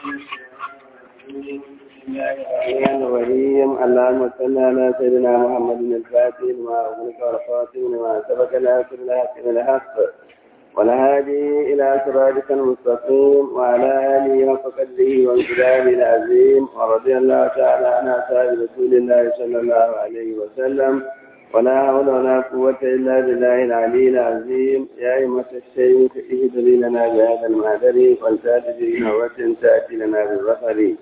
الرحمن الرحيم اللهم صل على سيدنا محمد الفاتح لما أغلق والخاتم لما سبق ناصر الحق بالحق والهادي إلى صراطك المستقيم وعلى آله حق قدره وانقلابه العظيم ورضي الله تعالى عن أصحاب رسول الله صلى الله عليه وسلم ولا حول ولا قوة إلا بالله العلي العظيم يا أيمة الشيخ اهدري لنا بهذا المهدر والتاتي بنوة تأتي لنا بالبصر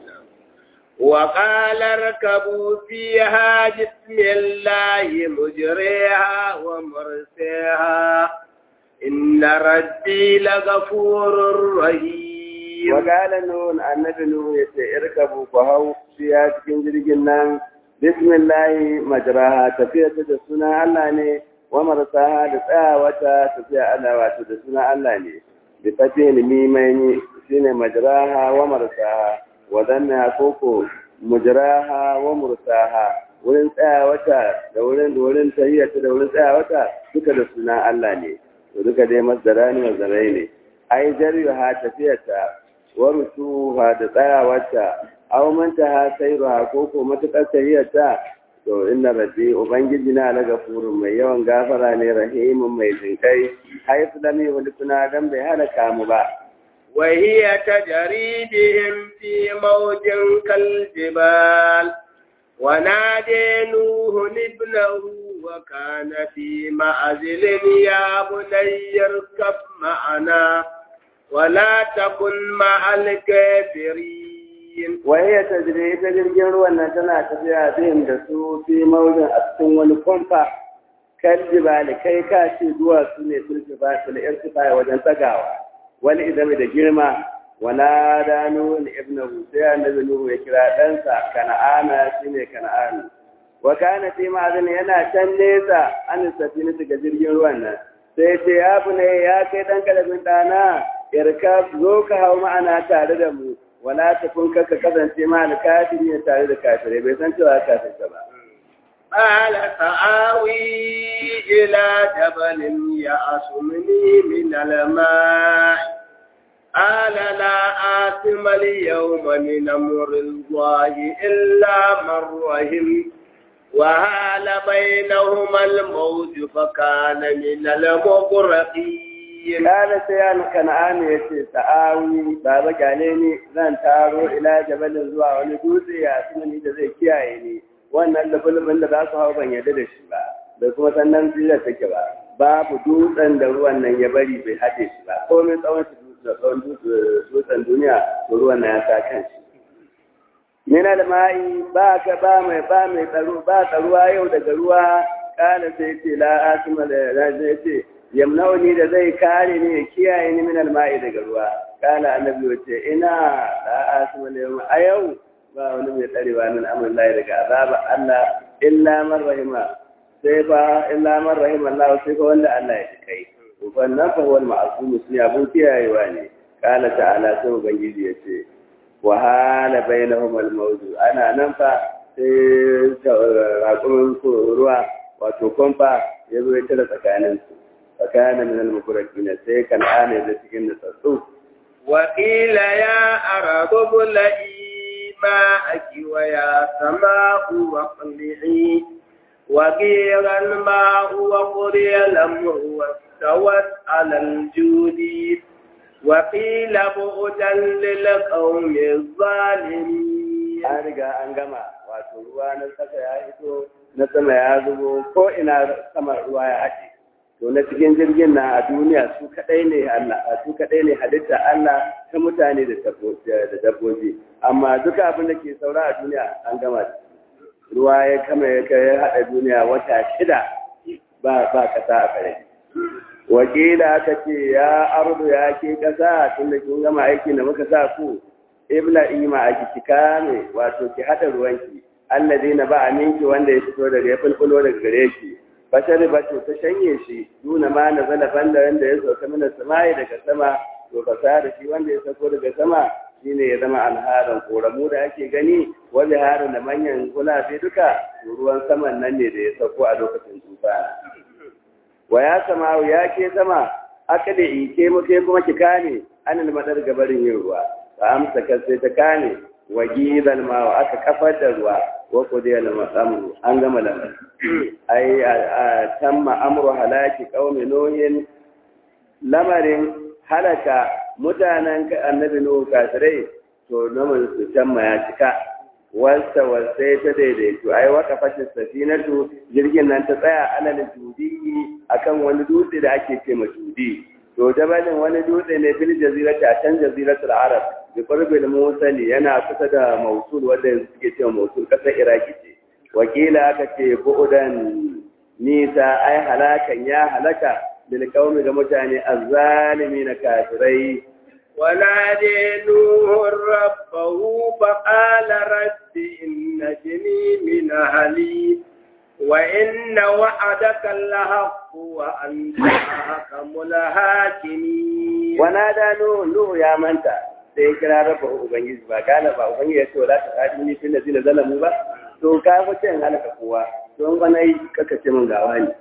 وقال اركبوا فيها بسم الله مجريها ومرسيها إن ربي لغفور رحيم وقال نون النبي نون يتئركبوا فهو فيها تكنجر جنان بسم الله مجراها تفيا تدسنا الله ني ومرساها دسا وتا تفيا الله وتا تدسنا الله ني بفتح الميمين شين مجراها ومرساها wadanna koko mujraha wa mursaha wurin tsaya wata da wurin da wurin tahiyyata da wurin tsaya wata duka da suna Allah ne to duka dai masdara ne masdarai ne ai jariha tafiyata wa rusuha da tsaya wata aw manta ha sayruha koko matakar tahiyyata to inna rabbi ubangiji na la gafurun mai yawan gafara ne rahimun mai jinkai haifu da mai wani kuna dan bai halaka mu ba وهي تجري بهم في موج كالجبال ونادي نوح ابنه وكان في معزل يا بني اركب معنا ولا تكن مع الكافرين وهي تجري تجري ruwan tana tafiya bihim da su fi maujin a cikin wani kwamfa kaljibali kai ka ce duwatsu ne sun fi ba su da wajen tagawa wani idami da girma wala da nuhun ibnahu sai annabi nuhu ya kira ɗansa kana'ana shine kana'ana wa kana fi ma'azin yana can nesa an safina ga jirgin ruwan nan sai ce ya ne ya kai dan kalabin ɗana irka zo ka hau ma'ana tare da mu wala ta kun ka kasance ma da kafiri ne tare da kafirai bai san cewa kafirta ba قال سآوي إلى جبل يعصمني من الماء قال لا آثم اليوم من أمر الله إلا من رحم وهال بينهما الموج فكان من المغرقين قال سيان كنعان يتي سآوي بابا قاليني لن تارو إلى جبل زوا ولدوسي يعصمني جزي كيايني wannan lafulufin da za su hau ban yarda da shi ba da kuma sannan jiya take ba babu dutsen da ruwan nan ya bari bai haɗe shi ba komai tsawon shi da tsawon dutsen duniya to ruwan nan ya sa kan shi min alma'i ba ka ba mai ba mai tsaro ba tsaruwa yau daga ruwa kana sai ce la asima da zai ce yamnauni da zai kare ni ya kiyaye ni min alma'i daga ruwa kana annabi wace ina la asima da yau a yau ba wani mai tsarewa min amin layi daga azaba Allah illa man rahima sai fa illa man rahima Allah sai fa wanda Allah ya kai wannan fa wal ma'sum sun abun kiyayewa ne kala ta'ala sai ubangiji ya ce wa hala bainahum al mawdu ana nan fa sai raƙumin ruwa wato kwamfa ya zo ya tara tsakanin su tsakanin min al mukurakin sai kan ane da cikin da tsatsu وقيل يا أرض ابلعي ماءك ويا سماء واقلعي وقيل الماء وقضي الأمر واستوت على الجود وقيل بعدا للقوم الظالمين an riga an gama wato ruwa na saka ya hito na sama ya zubo ko ina sama ruwa ya haɗe to na cikin jirgin na a duniya su kadai ne Allah su kadai ne halitta Allah ta mutane da dabbobi amma duka abin da ke saura a duniya an gama ruwa ya kama ya kai hada duniya wata shida ba ba kasa a kare wakila aka ce ya ardu ya ke kasa tun da kin gama aiki da muka sa ku ibla ima a ki kame wato ki hada ruwanki alladina ba aminki wanda ya fito daga ya fulfulo daga gare shi bashari ba to ta shanye shi nuna ma na zala banda wanda ya sauka mina sama'i daga sama to ka da shi wanda ya sauko daga sama shine ya zama alharan koramu da ake gani wani harin da manyan gulafe duka ruwan saman nan ne da ya sauko a lokacin tufa wa ya sama ya ke sama aka da ike mu ke kuma ki kane anil madar gabarin yin ruwa fa amsaka sai ta kane wa gidal ma wa aka kafar da ruwa wa qudiya al-amru an gama lamar ai a tamma amru halaki qaumi nuhin lamarin halaka mutanen annabi nuhu kafirai to namun su tamma ya cika wasta wasai ta daidaito ai waka fashin safinatu jirgin nan ta tsaya alal judi akan wani dutse da ake ce ma judi to jabalin wani dutse ne fil jazirati a can jaziratul arab bi qurbil musali yana kusa da mausul wanda yanzu suke cewa mausul kasar iraki ce wakila aka ce bu'udan nisa ai halakan ya halaka bil qaumi ga mutane azzalimi na kafirai ونادي نوح ربه فقال رب إن جني من أهلي وإن وعدك الحق وأنت أحكم الحاكمين ونادى نوح نوح يا منتا sai kira rafa ubangiji ba gane ba ubangiji ya ce wala ta kaji ni fil ladina zalamu ba to ka fice in halaka kowa to in wani yi kaka ce min gawa ne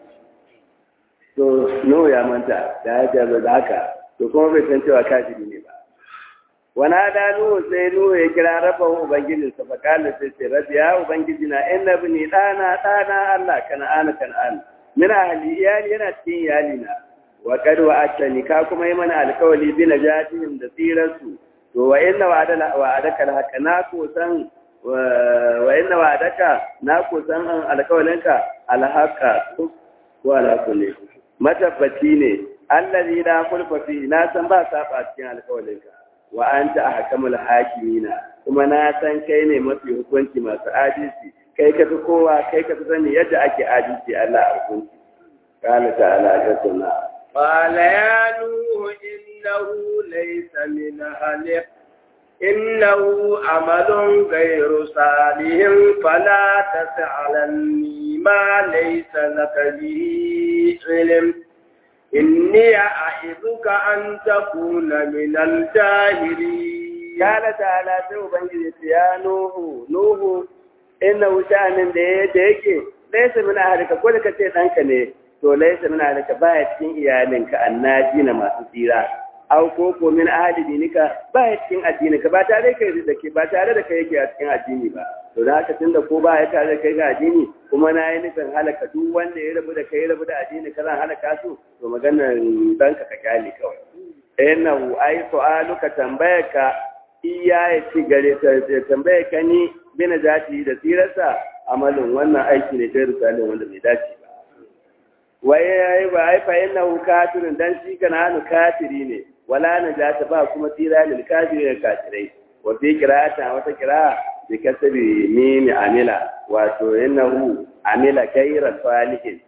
to no ya manta da ya jaza da haka to kuma bai san cewa kafiri ne ba wana da nuhu sai nuhu ya kira rafa ubangijin sa fa kana sai ce rabbi ya ubangiji na inna bini dana dana Allah kana ana kana ana min ahli iyali yana cikin iyali na wa kad wa atani ka kuma yi mana alkawali bi najatihim da tsirarsu to wa inna wa'adaka wa'adaka alhaqa na ko san wa inna wa'adaka na ko san alkawalinka alhaqa ko ala kulli matabbaci ne allazi la kulfa fi na san ba saba cikin alkawalinka wa anta ahkamul hakimina kuma na san kai ne mafi hukunci masu adalci kai ka fi kowa kai ka fi sani yadda ake adalci Allah a hukunci qala ta'ala tatuna قال يا نوح إنه ليس من أهلك إنه عمل غير صالح فلا تسألني ما ليس لك به علم إني أعظك أن تكون من الجاهلين قال تعالى سوى يا نوح نوح إنه شأن ديك ليس من أهلك كل كتير أنك ne to laisa min alaka baya cikin iyalinka annaji na masu tsira aw ko ko min ahli dinika baya cikin addininka ba tare kai da ke ba tare da kai yake a cikin addini ba to da haka tunda ko ba ya tare da kai ga addini kuma na yi nufin halaka duk wanda ya rabu da kai rabu da addini ka zan halaka su to maganar danka ka kyale kawai innahu ai su'aluka tambayaka iya ya ci gare ta tambayaka ni bina zati da tsirarsa amalin wannan aiki ne kai risalin wanda bai dace ba waye yayi ba ai fa innahu kafirun dan shi kana hanu kafiri ne wala najata ba kuma tsira lil kafirin kafirai wa fi qira'ata wata qira'a bi kasabi mim amila wato innahu amila ghayra salihin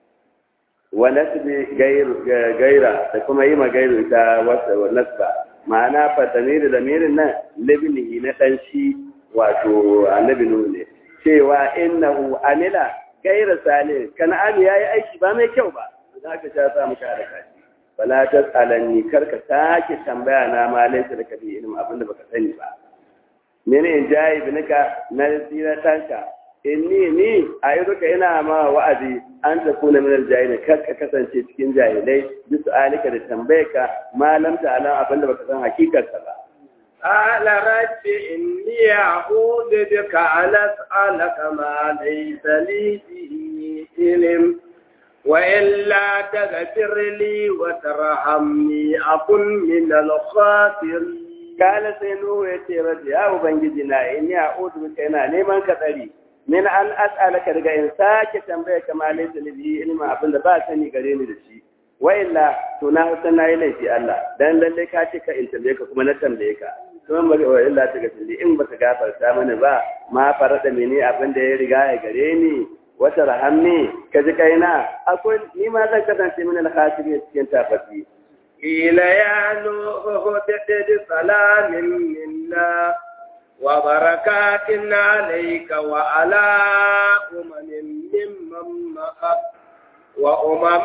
wa nasbi gaira da kuma yi magairu ta wasa wa nasba ma'ana fa tamiri da mirin nan libnihi na dan shi wato annabi nuhu ne cewa innahu amila gaira salih kan'an yayi aiki ba mai kyau ba za ka sha sa muka da kashi fala tasalanni karka sake tambaya na ma laysa da kabi ilmi abinda baka sani ba mene in jayi binika na tsira tanka inni ni a yi duka ina ma wa'azi an ta kuna minar jahilai kar ka kasance cikin jahilai bisu alika da tambayaka malam ta alam abinda baka san hakikarsa ba قال رب إني أعوذ بك أن أسألك ما ليس لي به علم وإلا تغفر لي وترحمني أكن من الخاسرين قال سينو يتي رب يا أبنجدنا إني أعوذ بك إنا نيمان كتري min an as'alaka daga in sake tambaye ka ma laysa li bihi ilma abin da ba sani gare ni da shi wa illa to na san nayi laifi Allah dan lalle ka ce ka in tambaye ka kuma na tambaye ka kuma bari wa illa ta gafi in baka gafarta mana ba ma farada mene abin da ya riga ya gare ni wata rahamni ka ji kaina akwai ni ma zan kasance min al-khasirin cikin tafafi قيل يا نوح اهبط بسلام منا وبركات عليك وعلى أمم ممن معك وأمم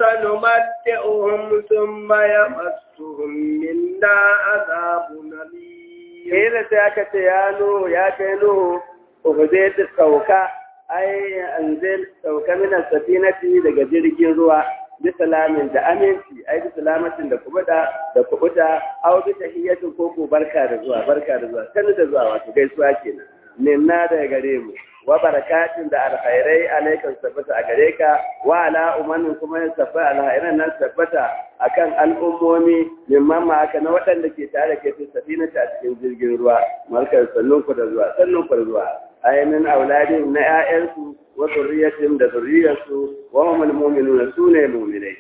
سنمتعهم ثم يمسهم منا عذاب أليم قيل سياكة يا نوح يا كينوح اهبط سوكا أي أنزل سوكا من السفينة لجزيرة ruwa bi salamin da aminci ai bi salamatin da kubuta da kubuta aw bi tahiyatin ko ko barka da zuwa barka da zuwa sanu da zuwa wato gaisuwa kenan minna da gare mu wa barakatin da alkhairai alaikan tabbata a gare ka wa ala umanin kuma ya tabbata alkhairan nan tabbata akan al'ummomi mimman ma aka na waɗanda ke tare ke fi safina ta cikin jirgin ruwa markar sannun ku da zuwa sannun ku da zuwa ayamin auladin na 'ya'yansu wa zurriyatin da zurriyarsu wa humul mu'minuna sune mu'minai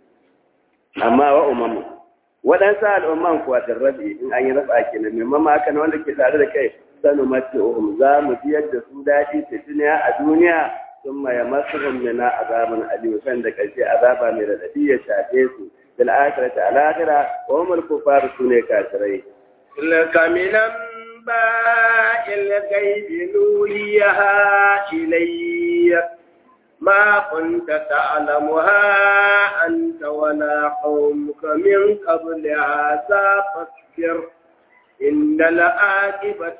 amma wa umamu waɗansu al'umman kuwa rabi in an yi raba kenan mimman ma aka na wanda ke tare da kai sanu mace uhum za mu biyar da su daɗi ta duniya a duniya sun maye masu mina azaban aliyu kan da ƙarshe azaba mai raɗaɗi ya shafe su bil akhirati al akhirah wa hum al kufar sune kafirai tilka min anba'il ghaibi nuhiyaha ilayya ما كنت تعلمها أنت ولا قومك من قبل هذا فاصبر إن العاقبة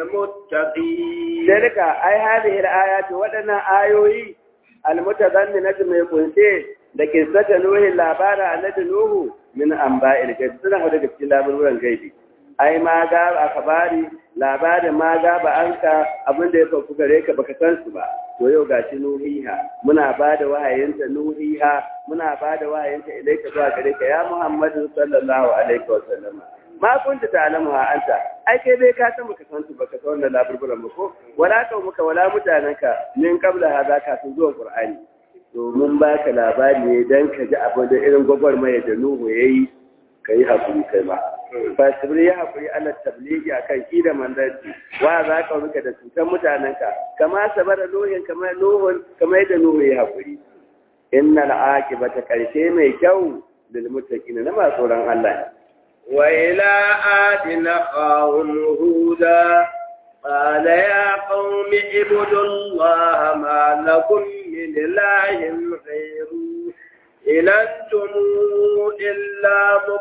للمتقين ذلك أي هذه الآيات ودنا آيوي المتضمنة من كنتي da kisata nuhin labara annabi nuhu min anba'il gaibi suna hada da cikin labaruran gaibi ai ma ga akabari labarin ma ga ba anka abin da ya faru gare ka baka san su ba to yau gashi nuhiha muna ba da wahayinta nuhiha muna ba da wahayinta ilaika zuwa gare ka ya muhammadu sallallahu alaihi wa sallam ma kunta ta'lamu ha anta ai kai bai ka san baka san su baka san wannan laburburan ba ko wala ka muka wala mutananka min qabla hadha kafin zuwa qur'ani to mun baka labari ne dan ka ji abin da irin gwagwarmaya da nuhu yayi kai hakuri kai ma fasibir ya hakuri ala tabligi akan ki da manzanci wa za ka ruka da cutar mutanenka kama sabara nuhin kama nuhun kama yadda nuhu ya hakuri innal aqibata karshe mai kyau lil muttaqin na masu tsoron Allah وإلى عاد أخاهم هودا قال يا قوم اعبدوا الله ما لكم من إله غيره إن أنتم إلا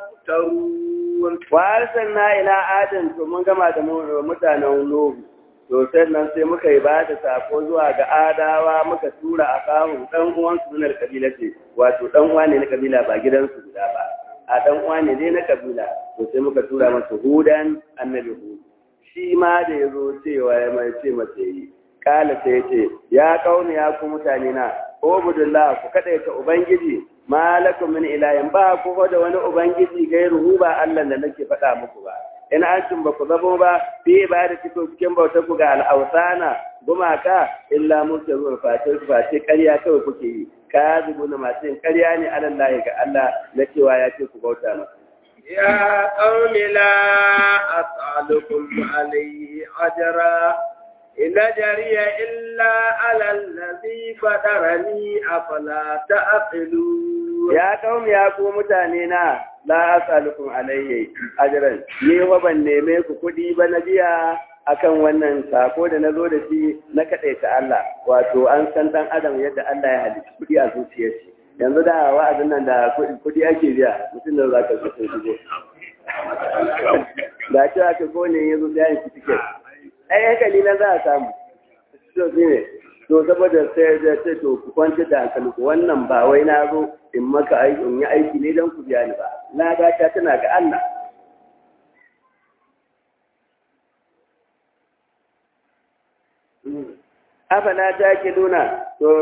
مفترون وأرسلنا إلى عاد ثم كما متانا نوح to nan sai muka yi ba da sako zuwa ga adawa muka tura a kawo dan uwansu na kabila ce wato dan uwa ne na kabila ba gidansu guda ba a dan uwa ne dai na kabila to sai muka tura masa hudan annabi hud shi ma da ya zo cewa ya mai ce masa yi kala sai ya ce ya kauni ya ku mutane na ubudullah ku kada ta ubangiji malakum min ilahin ba ku da wani ubangiji gairu ba Allah da nake faɗa muku ba in antum ba ku zabo ba fi ibada cikin cikin bautar ku ga al'ausana gumaka illa musu fatin fatin ƙarya kawai kuke yi kazibuna masu yin ƙarya ne alallahi ga Allah na cewa ya ce ku bauta masa. Ya ƙauni la as'alukum alayhi ajra in jariya illa ala allazi fatarani afala ta'qilu Ya ƙauni ya ku mutane na la as'alukum alayhi ajran ni wa ban neme ku kuɗi ba na biya akan wannan sako da na zo da shi na kaɗaita Allah wato an san ɗan adam yadda Allah ya halitta kuɗi a zuciyar shi yanzu da wa'azin nan da kuɗi ake biya mutum da za ka zo sun shigo da cewa ka gone yanzu da yin tiket ai hankali na za a samu to shi ne to saboda sai da ce to ku kwanci da hankali ku wannan ba wai na zo in maka aiki in yi aiki ne don ku biya ni ba na ga ta tana ga Allah afala ta ke nuna to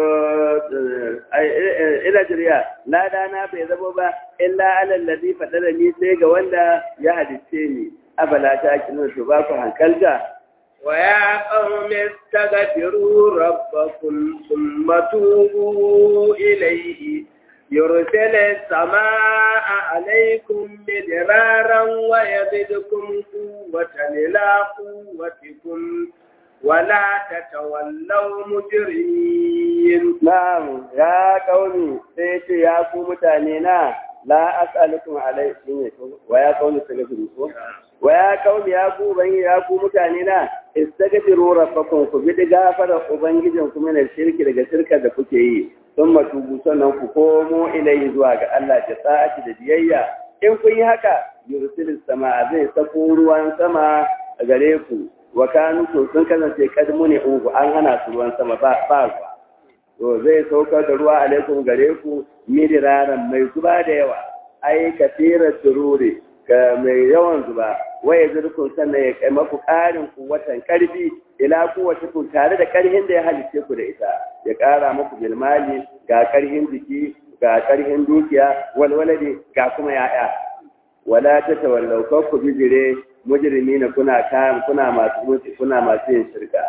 ila jiriya lada na bai zama ba illa alal ladhi fadala ni sai ga wanda ya hadice ni afala ta ke nuna to ba ku hankalta wa ya qaumi istaghfiru rabbakum thumma tubu ilayhi يرسل السماء عليكم مدرارا ويزدكم قوة إلى قوتكم ولا تتولوا مجرمين نعم يا قومي سيتي يا قوم تانينا لا أسألكم عليه ويا قوم استغفروا ويا قوم يا قوم يا قوم تانينا استغفروا ربكم كبد غفر ubangijinku min shirki daga shirka da kuke yi sun matubu sannan ku komo ilai zuwa ga Allah da sa'ati da biyayya in kun yi haka yursilis sama zai sako ruwan sama a gare ku wa kanu to sun kasance kadmu ne ugu an hana su ruwan sama ba ba ruwa to zai saukar da ruwa alaikum gare ku midiraran mai zuba da yawa ai kasirar sururi ga mai yawan zuba waye zurkun sannan ya kai maku ƙarin kuwatan ƙarfi ila kowace ku tare da ƙarhin da ya halice ku da ita ya ƙara muku bilmali ga ƙarhin jiki ga ƙarhin dukiya walwalade ga kuma ya'ya wala ta tawallau kar ku bijire mujrimi na kuna kayan kuna masu mutu kuna masu yin shirka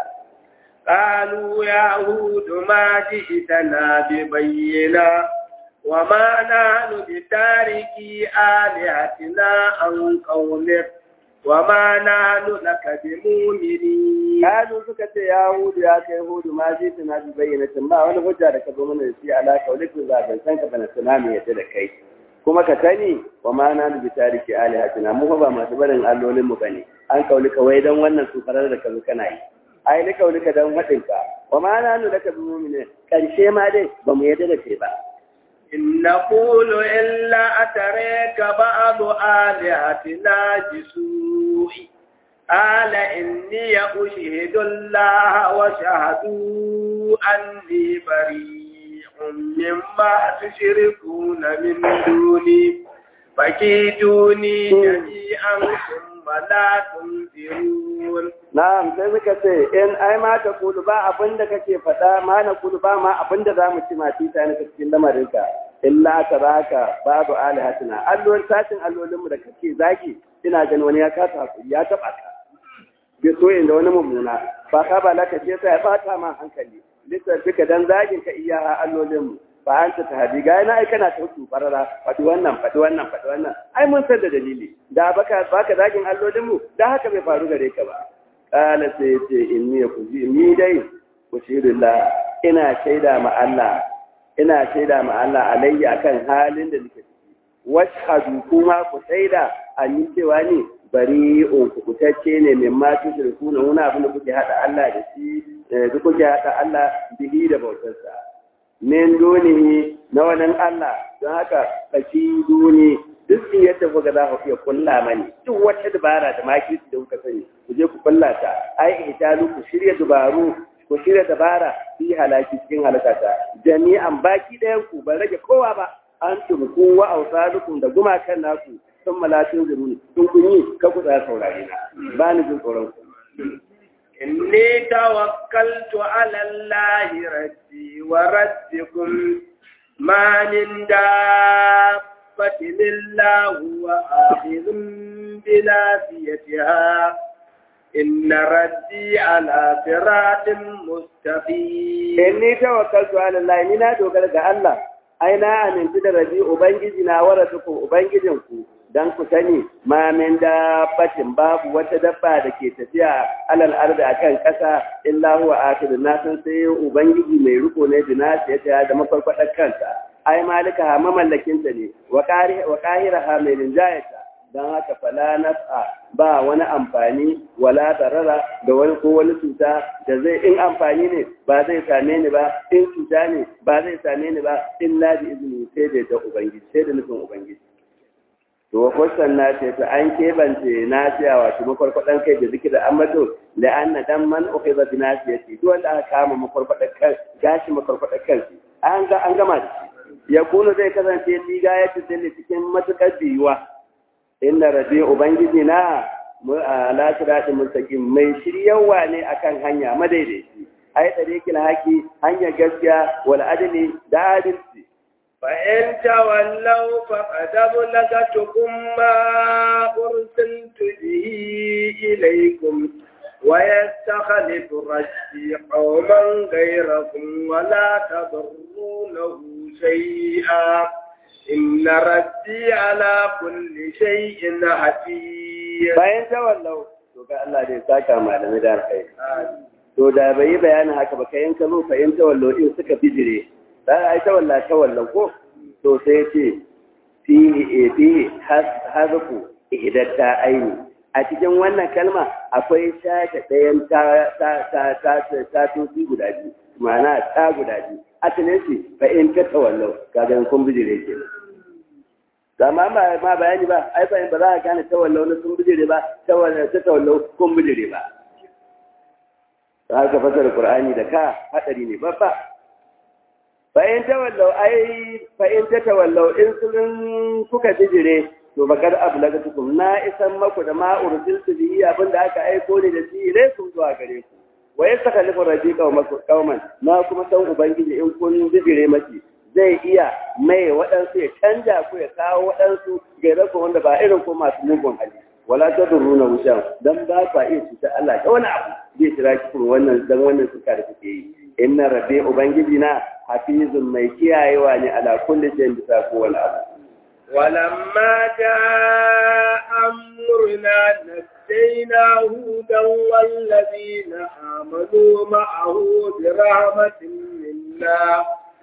قالوا يا هود ما جئتنا ببينا وما نحن بتاركي آلهتنا عن قولك وما نحن لك بمؤمنين قالوا suka ce ya hudu ya kai hudu ma ji tana bi bayyana ba wani hujja da ka zo mana da shi ala kaulikin zaben san ka bana tsunami yadda da kai kuma ka sani wa ma na bi tariki alihatina mu ba masu barin allolin mu bane an kauli ka wai dan wannan su farar da ka zo kana yi ai ni kauli ka dan wadin ka wa ma na nu laka bi mu'minin karshe ma dai ba mu yadda da kai ba إن نقول إلا أتريك بعض آلهتنا بسوء قال إني أشهد الله وشهدوا أني بريء مما تشركون من دوني فكيدوني جميعا ثم لا تنذرون na'am sai suka ce in ai ma ta kulu ba abin da kake faɗa ma na kulu ba ma abin da zamu ci ma tita ne cikin lamarinka illa taraka babu alihatina allon satin allolinmu da kake zaki ina ganin wani ya kasa hakuri ya taba ka bai so inda wani mummuna ba ka ba laka ce sai ya bata ma hankali duka dan zagin ka iya allolinmu ba an ta tahadi ga yana ai kana ta hutu farara faɗi wannan faɗi wannan faɗi wannan ai mun san da dalili da baka baka zagin allolinmu da haka bai faru gare ka ba kala sai ce inni kuji ni dai kushirullah ina shaida ma Allah ina shaida ma Allah alayya kan halin da nake ciki washhadu kuma ku shaida an yi cewa ni bari on ku kutacce ne min ma tushriku na wani abin da kuke hada Allah da shi da kuke hada Allah bihi da bautarsa min dunihi na wannan Allah don haka kashi duni duk yadda kuka za ku iya kulla mani duk wata dabara da makirci da kuka sani ku je ku kulla ta ai ihtalu ku shirya dubaru ku shirya dabara fi halaki cikin halakata jami'an baki ɗayan ku ban rage kowa ba an tumku wa ausalukum da gumakan naku sun malatin zuruni sun kun yi ka ku tsaya saurare na ba ni jin tsoron ku إني توكلت على الله ربي وربكم ما من دابة إلا هو آخذ بناسيتها إن ربي على صراط مستقيم inni tawakkaltu ala Allah ni na dogara ga Allah ai na aminci da rabi ubangiji na waratukum ubangijin ku dan ku sani ma min dabbatin babu wata dabba da ke tafiya alal ardi akan kasa illa huwa akhir na san sai ubangiji mai riko ne da nasu ya da mafarkwadar kansa ai malika ha mamallakin ta ne wa qari wa qahiraha mai linjayata dan haka fala naf'a ba wani amfani wala darara da wani ko wani cuta da zai in amfani ne ba zai same ni ba in cuta ne ba zai same ni ba illa bi izini sai da ta ubangiji sai da nufin ubangiji to kwasan na ce ta an kebance na siya wato makwarkwadan kai da zikir da ambato da an na dan man ukai ba na siya ce duk wanda aka kama makwarkwadan kan gashi makwarkwadan kan an ga an gama da shi ya kuno zai kasance liga ya ci cikin matukar biyuwa inna rabbi ubangiji na ala siratin mustaqim mai shiryawa ne akan hanya madaidaici ai tariqil haki hanya gaskiya wal adli da adalci فإن تولوا فقد أبلغتكم ما أرسلت به إليكم ويستخلف ربي قوما غيركم ولا تضرونه شيئا إن ربي على كل شيء حفيظ bayan tawallau to ga Allah dai saka malamai da alkai to da bai bayanin haka ba kayan ka zo bayan tawallau in suka bijire dan ai tawalla tawallau ko to sai ce fihi e fihi hazku ihdatta aini a cikin wannan kalma akwai shata ɗayan ta ta ta ta ta guda biyu ma'ana ta guda biyu asalin shi fa in ta tawallau kaga kun bijire ke amma ba ma bayani ba ai fa ba za ka gane tawallau na sun bijire ba tawallau ta tawallau kun bijire ba za ka fasara qur'ani da ka hadari ne babba fa'in ta wallau ai fa'in ta ta wallau in sun kuka bijire to bakar ablagatukum na isan maku da ma ursiltu bihi abinda aka aiko ni da shi ilaikum zuwa gare ku wa yastakhlifu rabbi qauman na kuma san ubangiji in kun bijire maki zai iya mai waɗansu ya canja ku ya kawo waɗansu gaira ku wanda ba irin ko masu mugun hali wala ta duruna wucan dan ba ka iya cuta Allah ta wani abu zai kira ki kuma wannan dan wannan suka da kuke yi inna rabbi ubangiji na hafizun mai kiyayewa ne ala kulli shay'in bisa kowane abu ولما جاء أمرنا نجينا هودا والذين آمنوا معه برحمة منا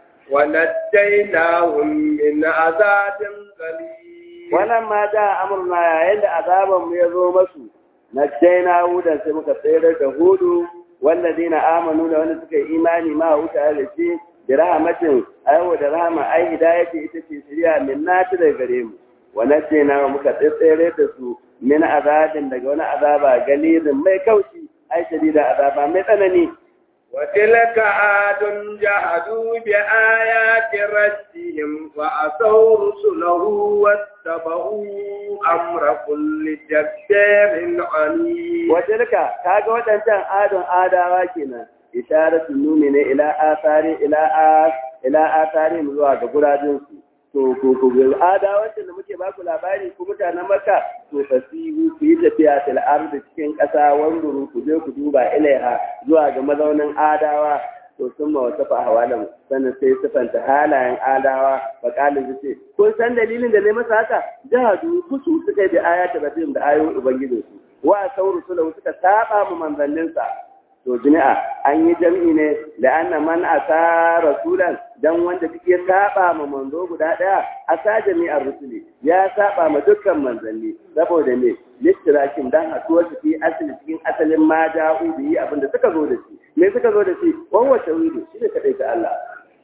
ونجيناهم من عذاب قليل ولما جاء أمرنا عند عذاب يزو مسو نجينا هودا سمك سيرة هود والذين آمنوا لهم سكي إيماني ما هو تعالى شيء برحمة أيوة درهمة أي هداية إتتي سريعة من ناتر غريم ونجينا مكتسيرة سو من عذاب دقونا عذاب قليل ما يكوشي أي شديد عذاب ما يتنني وتلك عاد جحدوا بآيات ربهم وعصوا رسله واتبعوا أمر كل جبار عنيد وتلك كاغا ودانتان عاد عاداوا kenan isharatu nuni ne ila asari ila as ila asari zuwa ga guradin su to ko ko adawancin da muke baku labari ku mutanen Makka to fasihu ku yi tafiya til ardi cikin ƙasa wanduru ku je ku duba ilaiha zuwa ga mazaunin adawa to sun ma wata fa hawalan sannan sai sifanta halayen adawa fa kalin su ce kun san dalilin da ne masa haka jahadu kusu suka yi da ayata rabbim da ayoyin ubangijinsu wa sauru sulahu suka saba mu manzanninsa to jami'a an yi jam'i ne da anna man asa rasulan dan wanda duk ya saba ma manzo guda daya asa jami'ar rusuli ya saba ma dukkan manzanni saboda ne littirakin dan haɗuwar su fi asali cikin asalin ma da'u bi abinda suka zo da shi me suka zo da shi wawa tawhidu shi ne kadai ta Allah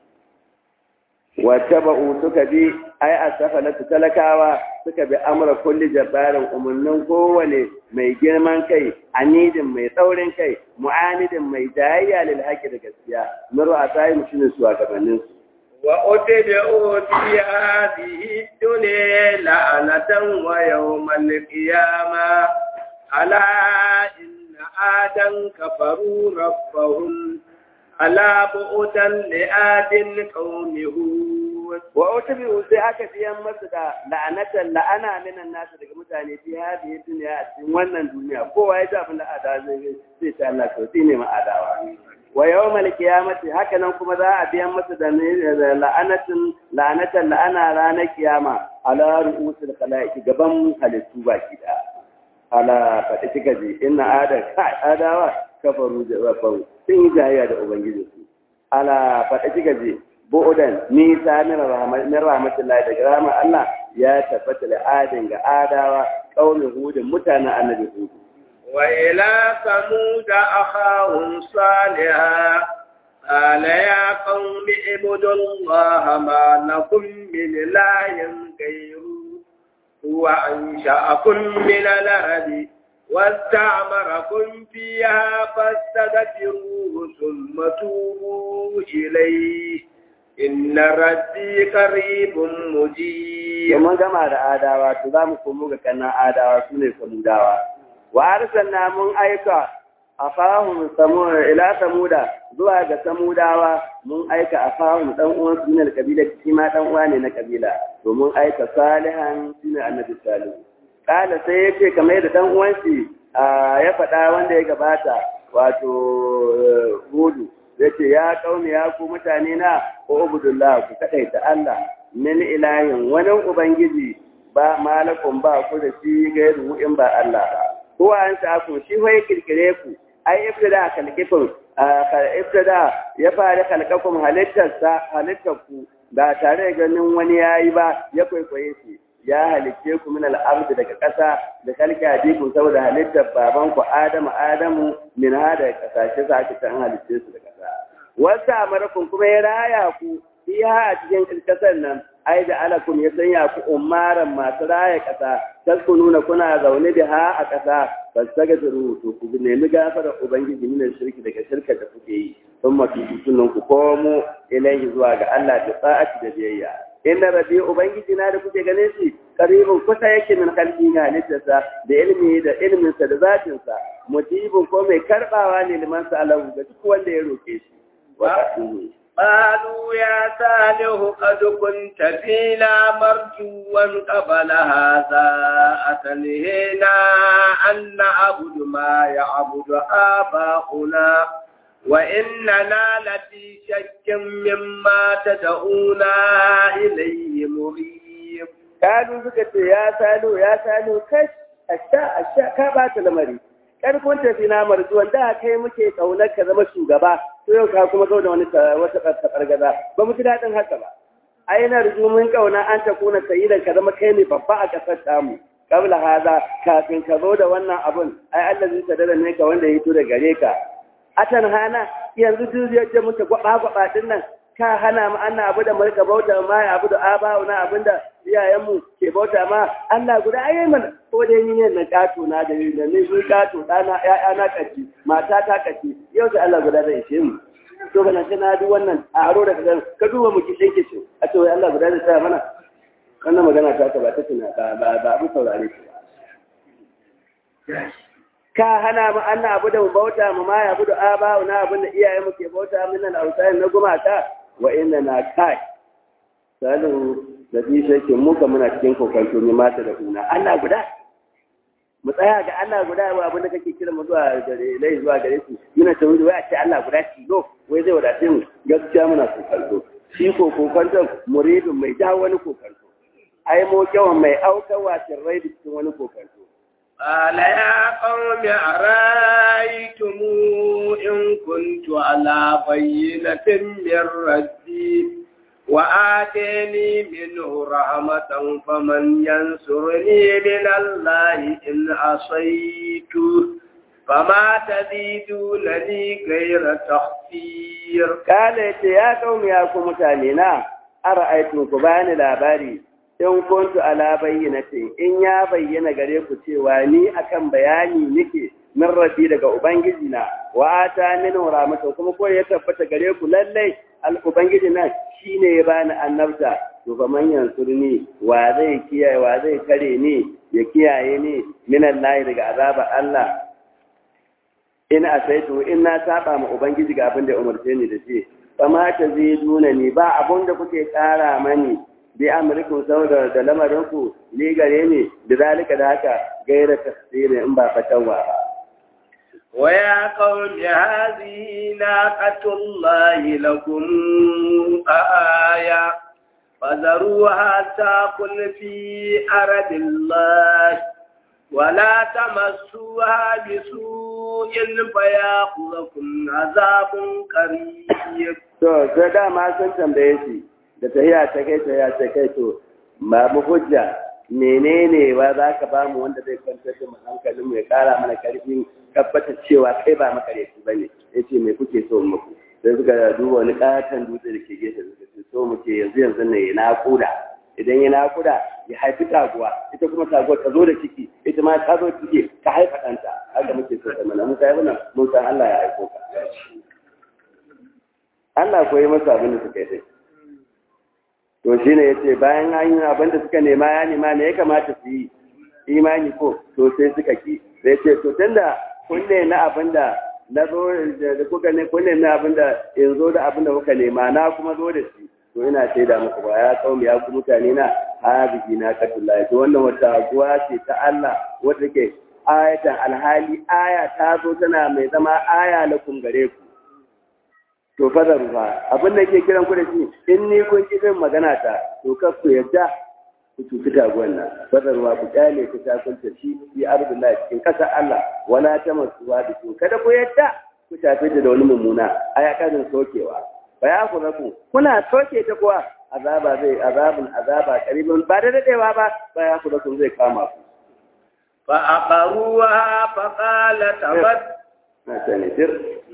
wata ba'u suka bi ai asafa na talakawa suka bi amra kulli jabbarin umarnin kowane mai girman kai anidin mai tsaurin kai mu'anidin mai jayayya lil haƙi da gaskiya muru a tsayi mutumin su a gabanin su wa utbi'u fi hadhihi dunya la'anatan wa yawmal qiyamah ala inna adan kafaru rabbahum ala bu'udan li'adin qaumihu wa utbi sai aka biyan masu da la'anatan la'ana minan nasu daga mutane fi hadihi dunya a cikin wannan duniya kowa ya ji abin da ada zai sai ta Allah to ne ma adawa wa yawmal qiyamati haka nan kuma za a biyan masu da la'anatin la'anatan la'ana ranar kiyama ala ru'usul khalaiqi gaban halittu baki da ala faɗi kika ji inna ada kai adawa kafaru da rabbau sun yi jayayya da ubangijinsu ala faɗi kika ji bu'udan nisa min rahmatullahi daga rahmar Allah ya tabbata da adin ga adawa kaumin hudun mutanen annabi hudu. Wa ila samud akhahum salihah قال يا قوم اعبدوا الله ما لكم من إله غيره هو أنشأكم من الأرض واستعمركم فيها فاستغفروه ثم توبوا إليه إن ربي قريب مجيب mun gama da adawa to za mu komo ga kannan adawa su ne samudawa wa arsalna mun aika afahum samuda ila samuda zuwa ga samudawa mun aika afahum dan uwan su ne kabila shi ma dan uwa ne na kabila to mun aika salihan shine annabi salihu kala sai yace kamar da dan uwan shi ya faɗa wanda ya gabata wato hudu yace ya kauni ya ku mutane na ko ubudullah ku kadaita Allah min ilahin wani ubangiji ba malakun ba ku da shi gairu in ba Allah ba ko an sa ku shi wai kirkire ku ai ibtada kalkikun ibtada ya fara kalkakum halittarsa halittarku ba tare da ganin wani yayi ba ya kwaikwaye shi ya halicce ku min al'ard daga ƙasa da kalki ajiku saboda halittar baban ku Adamu Adamu min hada kasashe sa aka san halicce su da ƙasa wasa amarakun kuma ya raya ku iya a cikin ƙasar nan ai da alakum ya sanya ku umaran masu raya ƙasa tasku nuna kuna zaune da ha a ƙasa ba su taga zuru to ku nemi gafarar ubangiji min shirki daga shirka da kuke yi sun mafi sunan ku komo ilaihi zuwa ga Allah da sa'ati da biyayya inna rabbi ubangiji na da kuke ganin shi karibin kusa yake min kalbi na halittarsa da ilmi da ilminsa da zatinsa mujibin ko mai karbawa ne liman sa Allah ga duk wanda ya roke shi قالوا يا صالح قد كنت فينا مرجوا قبل هذا أتنهينا أن نعبد ما يعبد آباؤنا وإننا لفي شك مما تدعونا إليه مريب قالوا بكت يا صالح يا صالح كش أشياء أشياء كابات المريض kar kun tafi na marzuwan da kai muke kaunar ka zama shugaba to yau ka kuma zo da wani wata kargaza ba mu ji daɗin haka ba ai na rizu mun kauna an ta kuna sayidan ka zama kai ne babba a kasar tamu kabla haza kafin ka zo da wannan abun ai Allah zai sadara ne ka wanda ya hito da gare ka atan hana yanzu duk da muke gwaba gwaba din nan ka hana mu anna abu da mulka bauta ma ya abu da abawu na abinda iyayenmu ke bauta ma Allah guda ayi mana ko dai ni ne na kato na da da ne shi kato dana ƴaƴa na kaci mata ta kaci yau da Allah guda zai ishe mu to kana ce na duk wannan a aro da kadan ka duba mu kishe kishe a ce wai Allah guda zai tsaya mana wannan magana ta ka ba ta tuna ba ba ba abu saurare shi ka hana mu anna abu da mu bauta mu ma ya budu abawu na abin da iyayenmu ke bauta min al-awsan na gumaka wa inna na kai salu da bi shakin muka muna cikin kokanto ne mata da kuna Allah guda mu tsaya ga Allah guda ba abin da kake kira mu zuwa gare lai zuwa gare su yana ta wuri wai a ce Allah guda shi go wai zai wadace mu gaskiya muna kokanto shi ko kokanto muridin mai jawo wani kokanto ai mu kyawan mai aukawa sirrai da cikin wani kokanto قال يا قوم أرأيتم إن كنت على بينة من ربي وآتيني منه رحمة فمن ينصرني من الله إن عصيته فما تزيدونني غير تخفير قال يا قوم يا قوم تانينا أرأيتم كبان الأباري in kuntu ala bayyinati in ya bayyana gare ku cewa ni akan bayani nake min rabbi daga ubangiji na wa ata min rahmata kuma ko ya tabbata gare ku lallai al ubangiji na shine ya bani annabta to fa man yansurni wa zai kiyaye wa zai kare ni ya kiyaye ni min Allah daga azaba Allah in asaitu in na saba ma ubangiji ga abin da umarce ni da shi fa ma taziduna ni ba abun da kuke kara mani bi amrikum saboda da lamarinku ni gare ni da zalika da haka gaira tafsiri in ba fatawa ba ويا قوم هذه ناقة الله لكم آية فذروها تأكل في أرض الله ولا تمسوها بسوء فيأخذكم عذاب قريب. To, sai dama sun tambaye shi, da tahiya ta kai tahiya ta kai to ba mu hujja menene ba za ka ba mu wanda zai kwantar da hankalin mu ya kara mana karfin tabbatar cewa kai ba makareci ba ne ya ce mai kuke so muku sai suka duba wani katon dutse da ke gefe suka ce so muke yanzu yanzu ne ya naƙuda idan ya naƙuda ya haifi taguwa ita kuma taguwa ta zo da ciki ita ma ta zo ciki ta haifa ɗanta haka muke so ta mana mun kai wannan mun san Allah ya aiko ka Allah koyi masa abin da suka yi to shi ne ya ce bayan an yi abin da suka nema ya nema ne ya kamata su yi imani ko to sai suka ki sai ce to tunda kun ne na abin da na zo da kuka ne kun ne na abin da in zo da abin da kuka nema na kuma zo da shi to ina shaida muku ba ya kawo ya ku mutane na habiji na katullahi to wannan wata aguwa ce ta Allah wata ke ayatan alhali aya ta zo tana mai zama aya lakum gare ku to fadar ruwa abin da ke kiran ku da shi in ni kun ki zan magana ta to kar ku yadda ku tuki taguwan nan fadar ruwa ku kyale ku ta kunta shi fi ardullahi cikin kasar Allah wala ta masuwa da su kada ku yadda ku tafi da wani mummuna aya kadin sokewa ba ya ku rabu kuna soke ta kuwa azaba zai azabun azaba karibin ba da dadewa ba ba ya ku rabu zai kama ku fa aqaruha fa qala tabat na sani sir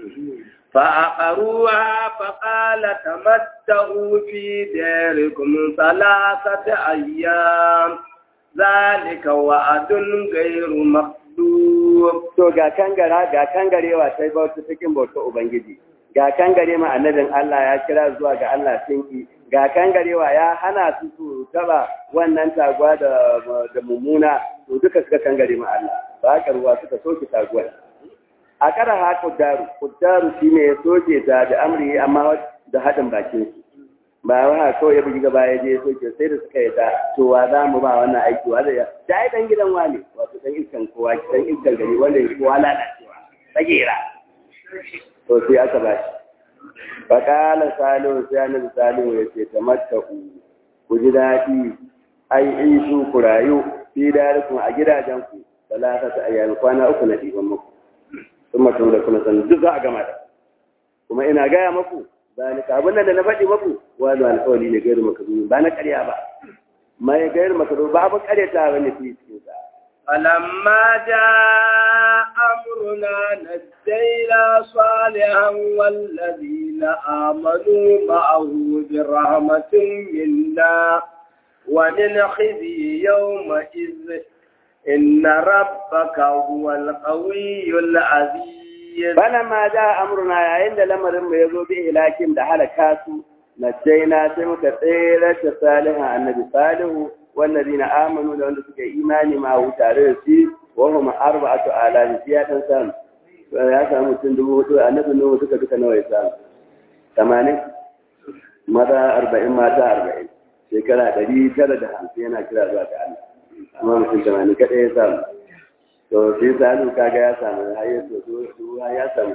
فعقروها فقال تمتعوا في ديركم ثلاثة أيام ذلك وعد غير مكذوب to ga kangara ga kangarewa sai bauta cikin bauta ubangiji ga kangare ma annabin Allah ya kira zuwa ga Allah sinki ga kangarewa ya hana su su taba wannan taguwa da da mummuna to duka suka kangare ma Allah ba ka ruwa suka soke taguwar a kara ha kuddaru kuddaru shine ya soke ta da amri amma da hadin bakin su ba wa kawai ya bugi gaba ya je soke sai da suka yi ta to wa za mu ba wannan aiki wa zai da ai dan gidan wani wato dan iskan kowa dan iskan gari wanda ya kowa lalacewa tsagera to sai aka ba shi faƙala salihu sai annabi salihu ya ce ta mattaku ku ji daɗi ai isu ku rayu fi darikun a gidajenku talata ta ayyami kwana uku na ɗiban muku sun mutum da kuna sanin duk za a gama da kuma ina gaya maku zalika abin da na faɗi maku wani alƙawari ne gairu makaru ba na ƙarya ba mai gairu makaru ba abin ƙaryata ba ne fi cikin sa فلما جاء أمرنا نجينا صالحا والذين آمنوا معه برحمة منا ومن خزي يومئذ إن ربك هو القوي العزيز فلما جاء أمرنا يا عند لمر يزو به لكن دحل كاسو نجينا سمك tsere صالحا النبي صالح والذين آمنوا لو أنت سكي إيماني ما هو تاريسي وهم أربعة آلاف سيادة سام ya samu mutum dubu hudu a nufin nuhu suka duka nawa ya samu tamanin maza arba'in mata arba'in shekara ɗari tara da hamsin yana kira zuwa ga Allah amma mutum tamanin kaɗai ya samu to sai salu kaga ya samu har ya so ya samu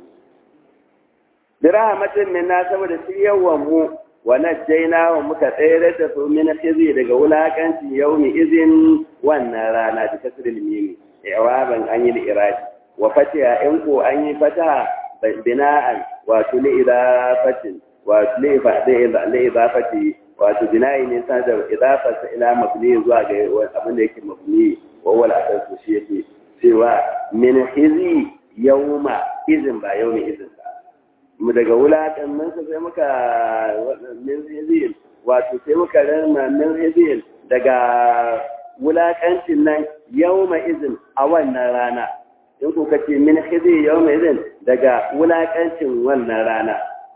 bi rahmatin minna saboda shi yawan mu wa najjayna wa muka tsere da su min khizi daga wulakanci yaumi izin wannan rana da kasril mimi i'waban an yi iradi wa fatiha in ko an yi fataha bina'an wato li idafatin wato li li idafati wato bina'i ne sa da idafata ila mabni zuwa ga abin da yake mabni wa wala asasu shi yake cewa min khizi yauma izin ba yaumi izin mu daga wulaƙan mun sai muka min hizil wato sai muka rama min hizil daga wulaƙancin nan yawma izin a wannan rana in ku kace min hizil yawma izin daga wulaƙancin wannan rana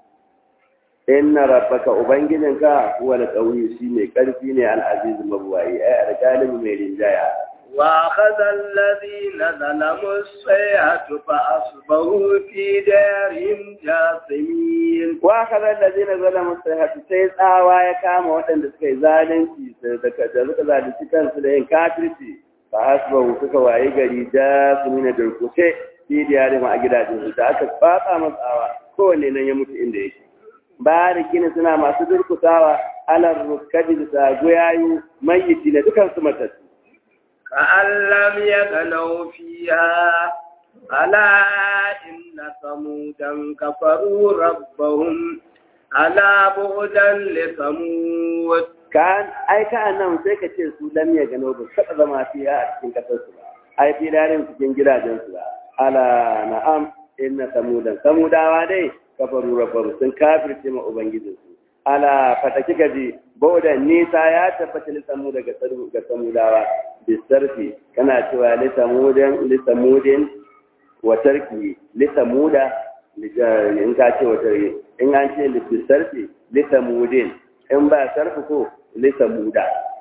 inna rabbaka ubangijinka huwa al-qawi shi mai karfi ne al-aziz mabwayi ai al-galim mai rinjaya وأخذ الذين ظلموا الصيحة فأصبحوا في دارهم جاثمين وأخذ الذين ظلموا الصيحة sai tsawa ya kama waɗanda suka yi zalunci da suka zalunci kansu da yin kafirci fa asbahu suka waye gari jasumina durkushe fi diyarihim a gidajen da aka fatsa masu tsawa kowanne nan ya mutu inda yake barikin suna masu durkusawa alar rukkadi da goyayu mayyiti na dukansu matattu كأن لم يغنوا فيها ألا إن ثمودا كفروا ربهم ألا بعدا لثمود كان أي كان نعم سيكا تشيسو لم يغنوا بسبب ما فيها أتكين كتسوا أي في دارين سكين جلا جنسوا ألا نعم إن ثمودا ثمودا وادي كفروا ربهم سن كافر تيما أبنجدسوا ala fataki gaji bauda nisa ya tabbata lissamu daga ga samudawa bisarfi kana cewa lissamudin lissamudin wa tarki lissamuda in ka ce wa tarki in an ce bisarfi lissamudin in ba sarfi ko lissamuda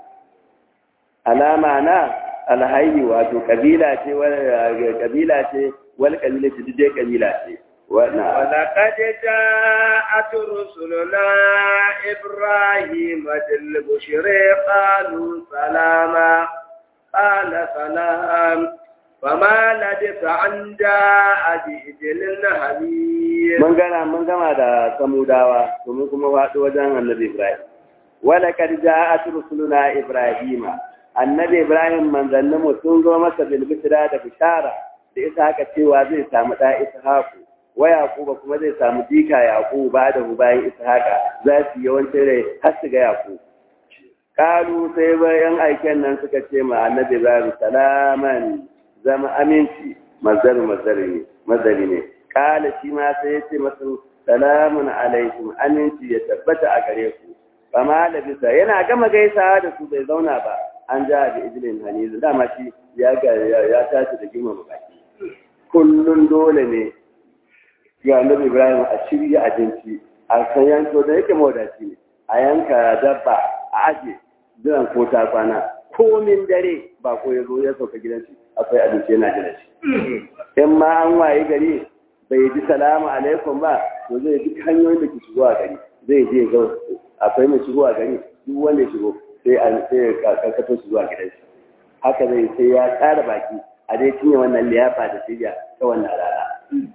alama na alhayi wato kabila ce kabila ce wal kabila ce duk kabila ce ولقد جاءت رسلنا إبراهيم بالبشر قالوا سلاما قال سلام فما لبث أن جاء بإجل حميد من قال من كما دا سموداوا ومن كما واتوا وجه النبي إبراهيم ولقد جاءت رسلنا إبراهيم النبي إبراهيم من ظنمه تنظر مسا بالبشرى da bishara da isa haka cewa zai samu da ishaku wa yaquba kuma zai samu dika yaqub ba da bayan ishaqa za su yawancin rai har su ga yaqub kalu sai bayan aiken nan suka ce ma annabi ibrahim salaman zama aminci mazari mazari ne mazari ne kala shi ma sai ya ce masu salamun alaikum aminci ya tabbata a gare ku fama da bisa yana gama gaisawa da su bai zauna ba an ja da ijilin hanizu dama shi ya ya tashi da girmama baki kullun dole ne ga annabi Ibrahim a shirya abinci a kan yanko da yake mawadaci ne a yanka dabba a aje jiran ko ta kwana komin dare ba ko ya zo ya sauka gidan shi akwai abinci yana jira shi in ma an waye gari bai ji salamu alaikum ba to zai duk hanyoyin da ke shigo a gari zai je ga akwai mai shigo a gari duk wanda ya shigo sai an sai ya karkato shi zuwa gidan shi haka zai sai ya tsara baki a dai cinye wannan liyafa da shirya ta wannan rana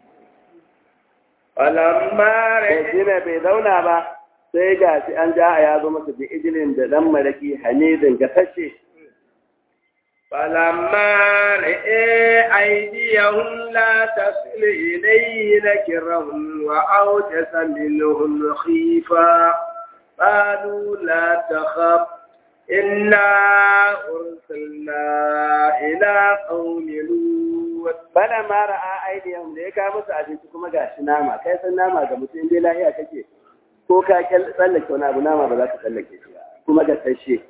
falamma sai shi ne bai zauna ba sai ga shi an ja a yazo masa bi ijilin da dan maraki hanidin gasashe فلما رئي أيديهم لا تصل إليه نكرهم وأوجس منهم خيفا قالوا لا تخف إنا أرسلنا إلى قوم لوط bana ma ra'a aidiyam da ya kawo musu abinci kuma gashi nama kai san nama ga mutum dai lahiya kake ko ka tsallake wani abu nama ba za ka tsallake shi ba kuma ga tashe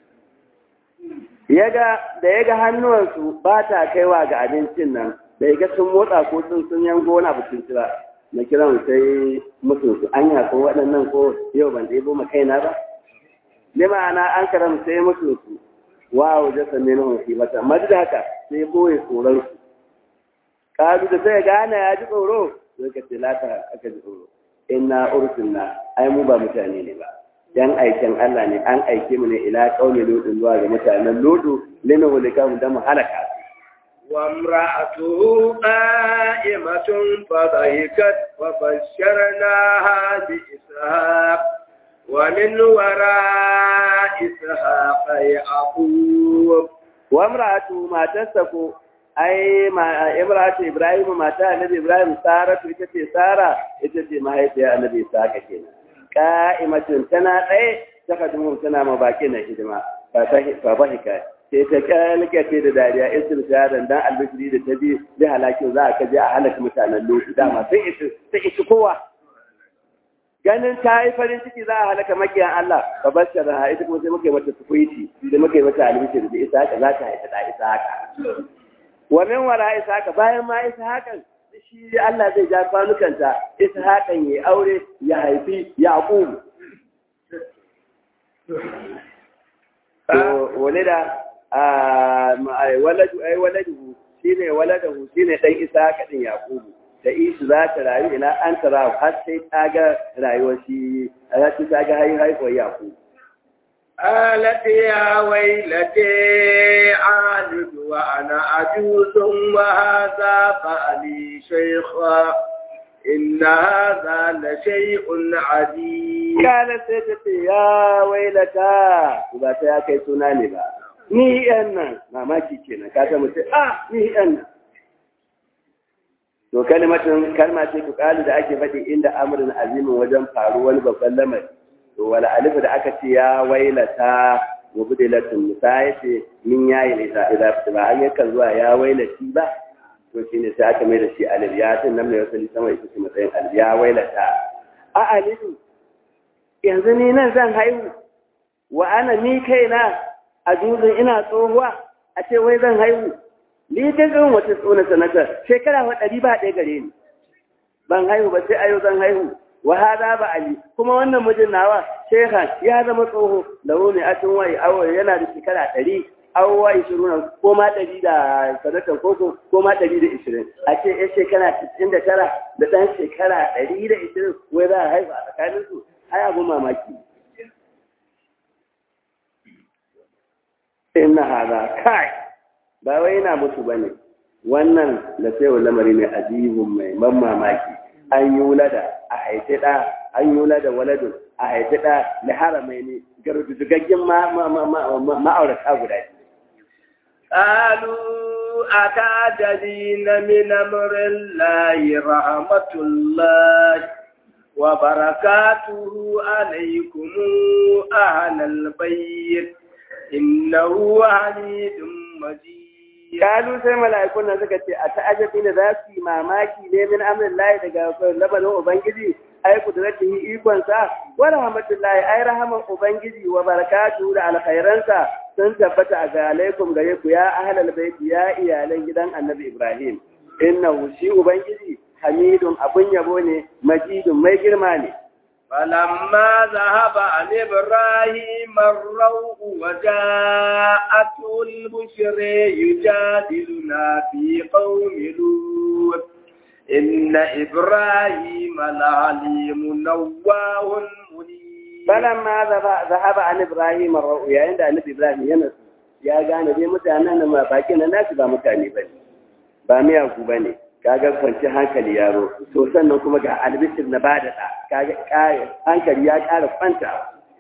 yaga da yaga hannuwansu ba ta kaiwa ga abincin nan da yaga sun motsa ko sun sun yango wani abu sun cira na kiran sai musu su anya ko waɗannan ko yau ban ɗebo ma kaina ba ne ma'ana an karam sai musu su wawo da sanne na hunfi mata amma duk da haka sai boye tsoron su kalu da sai gane ya ji tsoro sai ka ce lata aka ji tsoro inna ursilna ai mu ba mutane ne ba yan aikin Allah ne an aike mu ne ila qaumi lutun zuwa ga mutanen lutu lina hulika mu da mu halaka وامرأته قائمة فضحكت وبشرناها بإسحاق ومن وراء إسحاق يعقوب وامرأته ما تسكو ai ma imratu ibrahim mata annabi ibrahim saratu ita ce sara ita ce mahaifiyar annabi saka kenan qa'imatun tana tsaye ta kadimu tana ma baki na hidima fa bahika sai ta kalkace da dariya isir shahadan dan albishiri da ta bi bi halakin za a kaje a halaka mutanen lokaci dama sai isi sai isi kowa ganin ta yi farin ciki za a halaka makiyan Allah fa bashara ita kuma sai muka yi mata tukuiti sai muka yi mata albishiri da isa haka za ta haifa da isa haka wa min wara isa haka bayan ma isa hakan shi Allah zai ja kwanukanta isa hakan ya aure ya haifi yaqub wale da waladu ai waladu shine waladahu shine dan isa kadin yaqubu da isu za ta rayu ila an tara har sai ta ga rayuwar shi za ta ga hayi haihuwar yaqubu قالت يا ويلتي عالد وأنا عجوز وهذا فألي شيخا إن هذا لشيء عجيب قالت سيدتي يا ويلتا ba ta ya kai suna ne ba ni yan nan mamaki kenan ka ta mutu ah ni yan nan to kalmatin kalma ce ku kalu da ake faɗi inda amrin azimin wajen faru wani babban lamari to wala alif da aka ce ya wailata wa budilatun musa ya ce min yayi ne da idan ba an yakan zuwa ya wailati ba to shine sai aka mai da shi alif ya tin nan mai wasali sama ita ce matsayin alif ya wailata a alif yanzu ni nan zan haihu wa ana ni kaina a dutsen ina tsohuwa a ce wai zan haihu ni ta zan wata tsona sanata shekara wa ɗari ba ɗaya gare ni ban haihu ba sai ayo zan haihu wa hada ba ali kuma wannan mijin nawa shehan ya zama tsoho da wani atin wai awo yana da shekara ɗari awowa ishirin ko ma ɗari da sadakar koko ko ma ɗari da ishirin a ce ya shekara cikin da tara da ɗan shekara ɗari da ishirin wai za a haifa a tsakaninsu ai abun mamaki inna hada kai ba wai yana mutu bane wannan da sai lamari ne ajibun mai ban mamaki an yi wulada a haifi ɗa an yi wulada waladun a haifi ɗa da haramai ne garudugaggen ma'aurata guda قالوا أتعجبين من أمر الله رحمة الله وبركاته عليكم أهل البيت إنه حميد مجيد kalu sai mala'ikun nan suka ce a ta'ajabi ne za su yi mamaki ne min amrin layi daga labarin ubangiji ai kudratihi ikon sa wa rahmatullahi ai rahaman ubangiji wa barakatu da alkhairansa sun tabbata ga alaikum gare ku ya ahlal bait ya iyalan gidan annabi ibrahim innahu shi ubangiji hamidun abun yabo ne majidun mai girma ne فلما ذهب عن إبراهيم الروء وجاءته البشر يجادلنا في قوم لوط إن إبراهيم لعليم نواه منيب فلما ذهب عن إبراهيم الروء يعني عند النبي إبراهيم ينس ya gane dai mutanen nan ma baki na nasu ba mutane bane ba miyagu bane kaga kwanci hankali yaro to sannan kuma ga albishir na bada da kaga kare hankali ya kara kwanta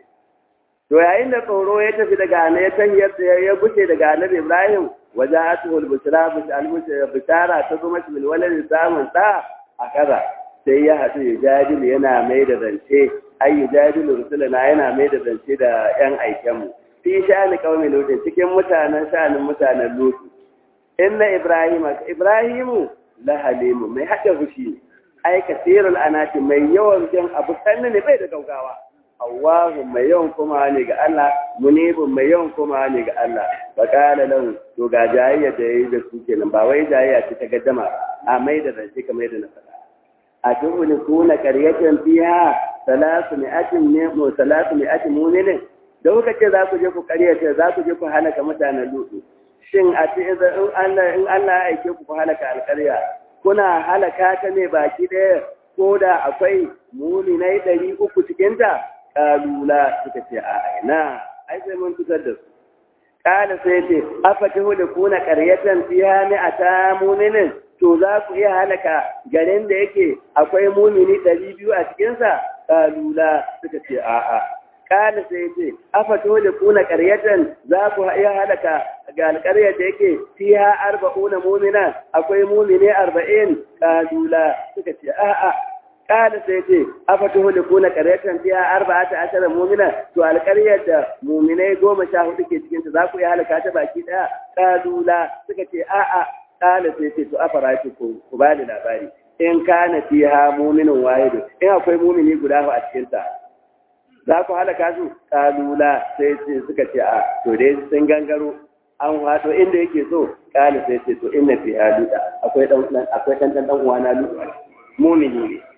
to yayin da tsoro ya tafi daga ne ya tafi ya gushe daga annabi Ibrahim waja'atuhu al-busra bishara ta zo mashi bil walad samun da a kaza sai ya hadu ya jadilu yana mai da zance ai ya jadilu rusulana yana mai da zance da yan aikenmu fi sha'ani qaumi lut cikin mutanen sha'anin mutanen lut inna ibrahima ibrahimu la halimu mai hada fushi ai kasirul anati mai yawan jin abu sanne ne bai da gaugawa Allahu mai yawan kuma ne ga Allah munibun mai yawan kuma ne ga Allah fa qala lahu to ga jayayya da yayi da su kenan ba wai jayayya ce ta gaddama a mai da zance kamar yadda na faɗa a tuhuni kuna qaryatan fiha salasu mi'atin ne mu salasu mi'atin mu'minin da kuka ce za ku je ku karyata za ku je ku halaka mutanen lutu shin a ce in Allah in Allah ya aike ku ku halaka alƙarya kuna halaka ta ne baki ɗaya ko da akwai muminai ɗari uku cikin ta kalula suka ce a ina ai sai mun fitar da su kala sai ce afatihu da kuna qaryatan fiha mi'ata mu'minin to za ku iya halaka garin da yake akwai mumini ɗari biyu a cikinsa kalula suka ce a'a kala sai ce afa da kuna ƙaryatan za ku iya halaka ga alƙaryar da yake fiha arba'una mu'mina akwai mu'mine arba'in kalula suka ce a'a kala sai ce afa da kuna ƙaryatan fiha arba'ata ashara mu'mina to alƙaryar da mu'minai goma sha hudu ke cikin ta za ku iya halaka ta baki ɗaya kalula suka ce a'a kala sai ce to afa rafi ku ku ba da labari in kana fiha mu'minun wahidu in akwai mu'mini guda a cikin ta za ku halaka su kalula sai ce suka ce a to dai sun gangaro an wato inda yake so kala sai ce to inna fi haluda akwai dan akwai dan dan dan uwana lutu mumini ne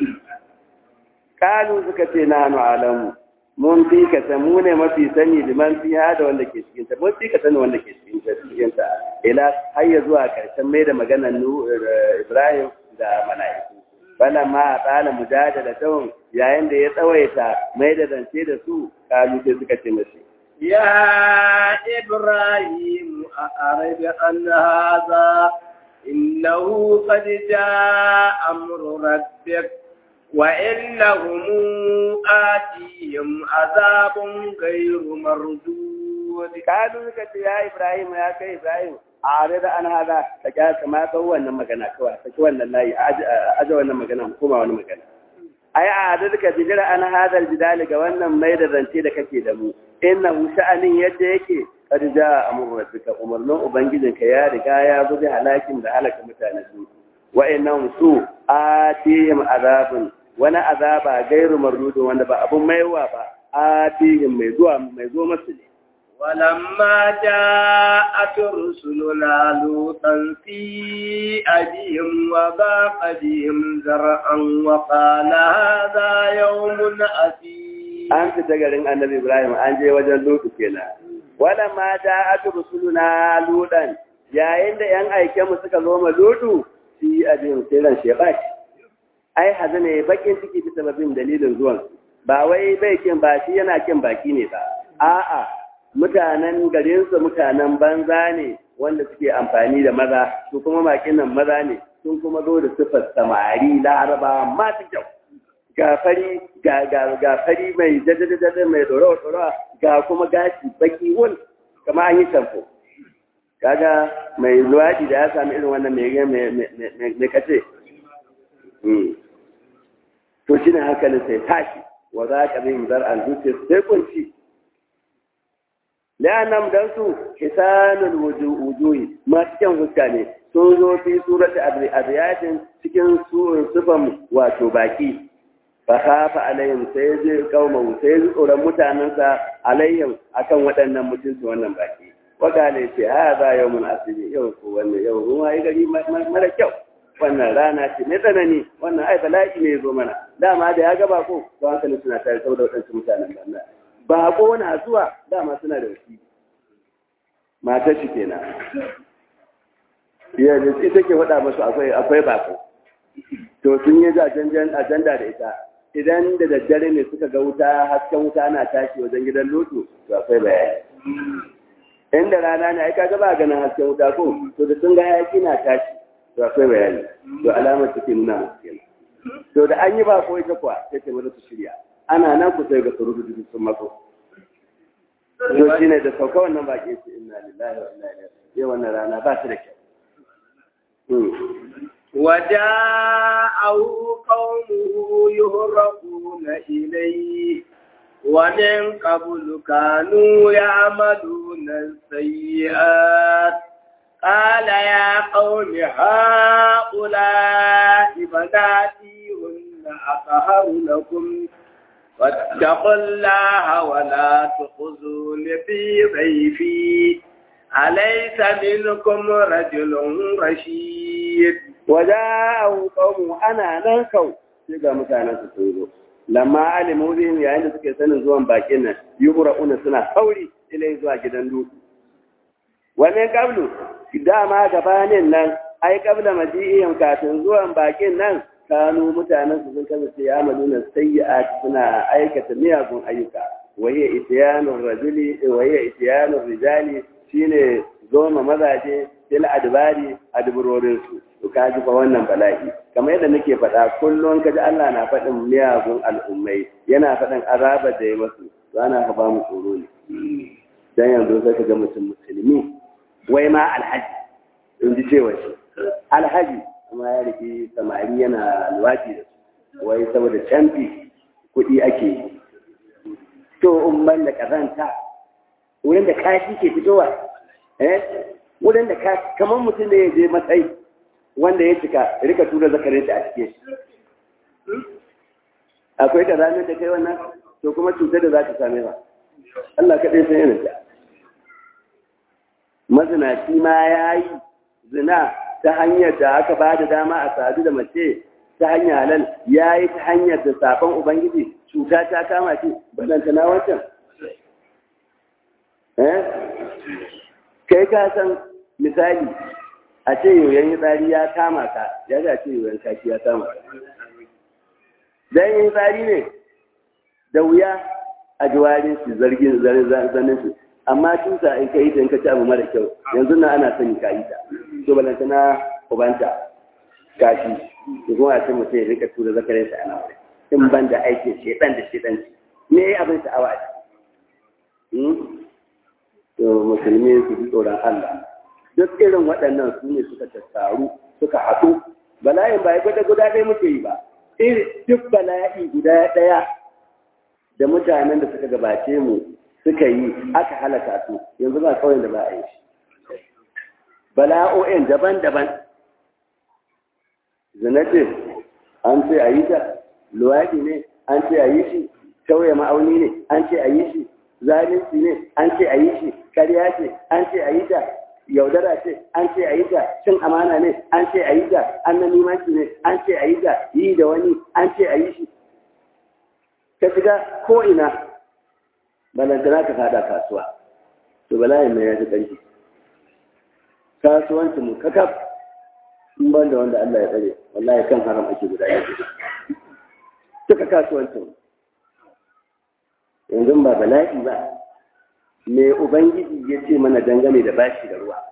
kalu suka ce na hanu alamu mun fi ka san mu ne mafi sani liman fi da wanda ke cikin ta mun fi ka sani wanda ke cikin ta cikin ta ila har ya zuwa karshen mai da maganar Ibrahim da mala'iku bala ma a tsala mujadala tawon yayin da ya tsawaita mai da zance da su kalu sai suka ce mashi يا إبراهيم أعرض عن هذا إنه قد جاء أمر ربك وإنهم آتيهم عذاب غير مردود قالوا لك يا إبراهيم يا كي إبراهيم أعرض عن هذا فجاء كما هو أن مكانا كوا فكوا أن الله أجوا أن مكانا كما أن مكانا ai a adalka bijira an hadal jidali ga wannan mai da zance da kake da mu innahu sha'anin yadda yake qad jaa amru rabbika umarnin ubangijinka ya riga ya zo da halakin da halaka mutane su wa innahum su atihim azabun wani azaba gairu mardudu wanda ba abun maiwa ba atihim mai zuwa mai zo masu ne ولما جاءت رسلنا لوطا في أبيهم وضاق بهم زرعا وقال هذا يوم أسير an fita garin annabi Ibrahim an je wajen Lutu kenan wala ma ja'at rusuluna ludan yayin da yan aike mu suka zo ma Lutu fi abin sai shebat ai hazane bakin ciki bisa sababin dalilin zuwan ba wai bai kin ba shi yana kin baki ne ba a'a mutanen garinsu mutanen banza ne wanda suke amfani da maza su kuma makin nan maza ne sun kuma zo da sifar samari laraba masu kyau ga fari ga ga ga fari mai jadadadada mai doro doro ga kuma gashi baki wul kama an yi shampo kaga mai luwaɗi da ya sami irin wannan mai mai kace to shi ne hankalin sai tashi wa za ka bin zar'an zuciya sai kunci la'annam dan su hisanul wujuhi masu kyan fuska ne sun zo fi surati abiyatin cikin sufan wato baki fa khafa alaihim sai zai kauma sai zai tsoron mutanensa alaihim akan waɗannan mutunci wannan baki wakale ce ha za yau mun asiri yau ko wannan yau ruwa ya gari mara kyau wannan rana ce mai tsanani wannan ai bala'i ne ya zo mana dama da ya ga bako ba hankali suna tare saboda waɗansu mutanen banza bako na zuwa dama suna da wasi matar shi kenan yanzu ita ke faɗa masu akwai akwai bako to sun yi ajanda da ita idan da daddare ne suka ga wuta hasken wuta na tashi wajen gidan lutu to akwai bayani inda rana ne ai kaga ba ganin hasken wuta ko to da sun ga hayaki na tashi to akwai bayani to alamar take nuna musu kenan to da an yi ba ko ita kuwa sai ta mata su shirya ana nan ku sai ga surutu duk sun mako to shine da sauka wannan baki ce inna lillahi wa inna ilaihi raji'un wannan rana ba ta da kyau وجاءه قومه يهرقون إليه ومن قبل كانوا يعملون السيئات قال يا قوم هؤلاء بناتي هن أطهر لكم فاتقوا الله ولا تخزون في ضيفي أليس منكم رجل رشيد وجاءه قوم أنا ننكو shiga mutanen su sun zo lamma alimu bihim yayin da suke sanin zuwan bakin nan yubra'una suna sauri ilai zuwa gidan dutse wannan kablu dama gabanin nan ai kabla maji'ihim kafin zuwan bakin nan kanu mutanen su sun kasance ya maluna sayyi'at suna aikata miyagun ayyuka wahiya ityanur rajuli wahiya ityanur rijali shine zoma mazaje fil adbari adburorin su to ka ji fa wannan bala'i kamar yadda nake faɗa kullum kaji Allah na faɗin miyagun al'ummai yana faɗin azaba da ya masu to ana ka ba mu tsoro ne dan yanzu sai ka ga mutum musulmi wai ma alhaji in ji cewa shi alhaji kuma ya rike samari yana alwaji da su wai saboda canfi kuɗi ake yi to umman da kazanta wurin da kashi ke fitowa eh wurin da ka kamar mutum da ya je matsayi wanda ya cika rika tura zakarin shi a cikin shi akwai da ranar da kai wannan to kuma cutar da za ta same ba Allah kaɗai san yana ta mazinaci ma ya yi zina ta hanyar da aka ba da dama a sadu da mace ta hanyar halal ya yi ta hanyar da safon ubangiji cuta ta kama shi balantana wancan kai ka san misali a ce yoyon tsari ya kama ka ya ga ce yoyon kashi ya kama dan yin tsari ne da wuya a jiwarin su zargin zanen su amma tusa in ka yi ta in ka ci abu mara kyau yanzu na ana sani ka yi ta to balanta na ubanta kashi da kuma a ce mutum ya rika tura zakarin sa ana in ban da aikin shedan da shedan me abin sha'awa a ciki to musulmi su ji tsoron Allah duk irin waɗannan su ne suka tattaru suka haɗu bala'in ba ya gwada guda ɗaya muke yi ba duk bala'i guda ɗaya da mutanen da suka gabace mu suka yi aka halaka su yanzu ba kawai da ba a yi shi bala'o'in daban-daban zina ce an ce a yi ta luwaɗi ne an ce a yi shi tauye ma'auni ne an ce a yi shi zalunci ne an ce a yi shi karya ce an ce a yi ta yaudara ce an ce a yi ta cin amana ne an ce a yi ta annanimanci ne an ce a yi ta yi da wani an ce a yi shi ka shiga ko ina balantana ka fada kasuwa to bala'in mai ya fi ƙarfi kasuwanci mu kakaf in ban da wanda Allah ya tsare wallahi kan haram ake guda yake duka kasuwancin yanzu ba bala'i ba me ubangiji ya ce mana dangane da bashi da ruwa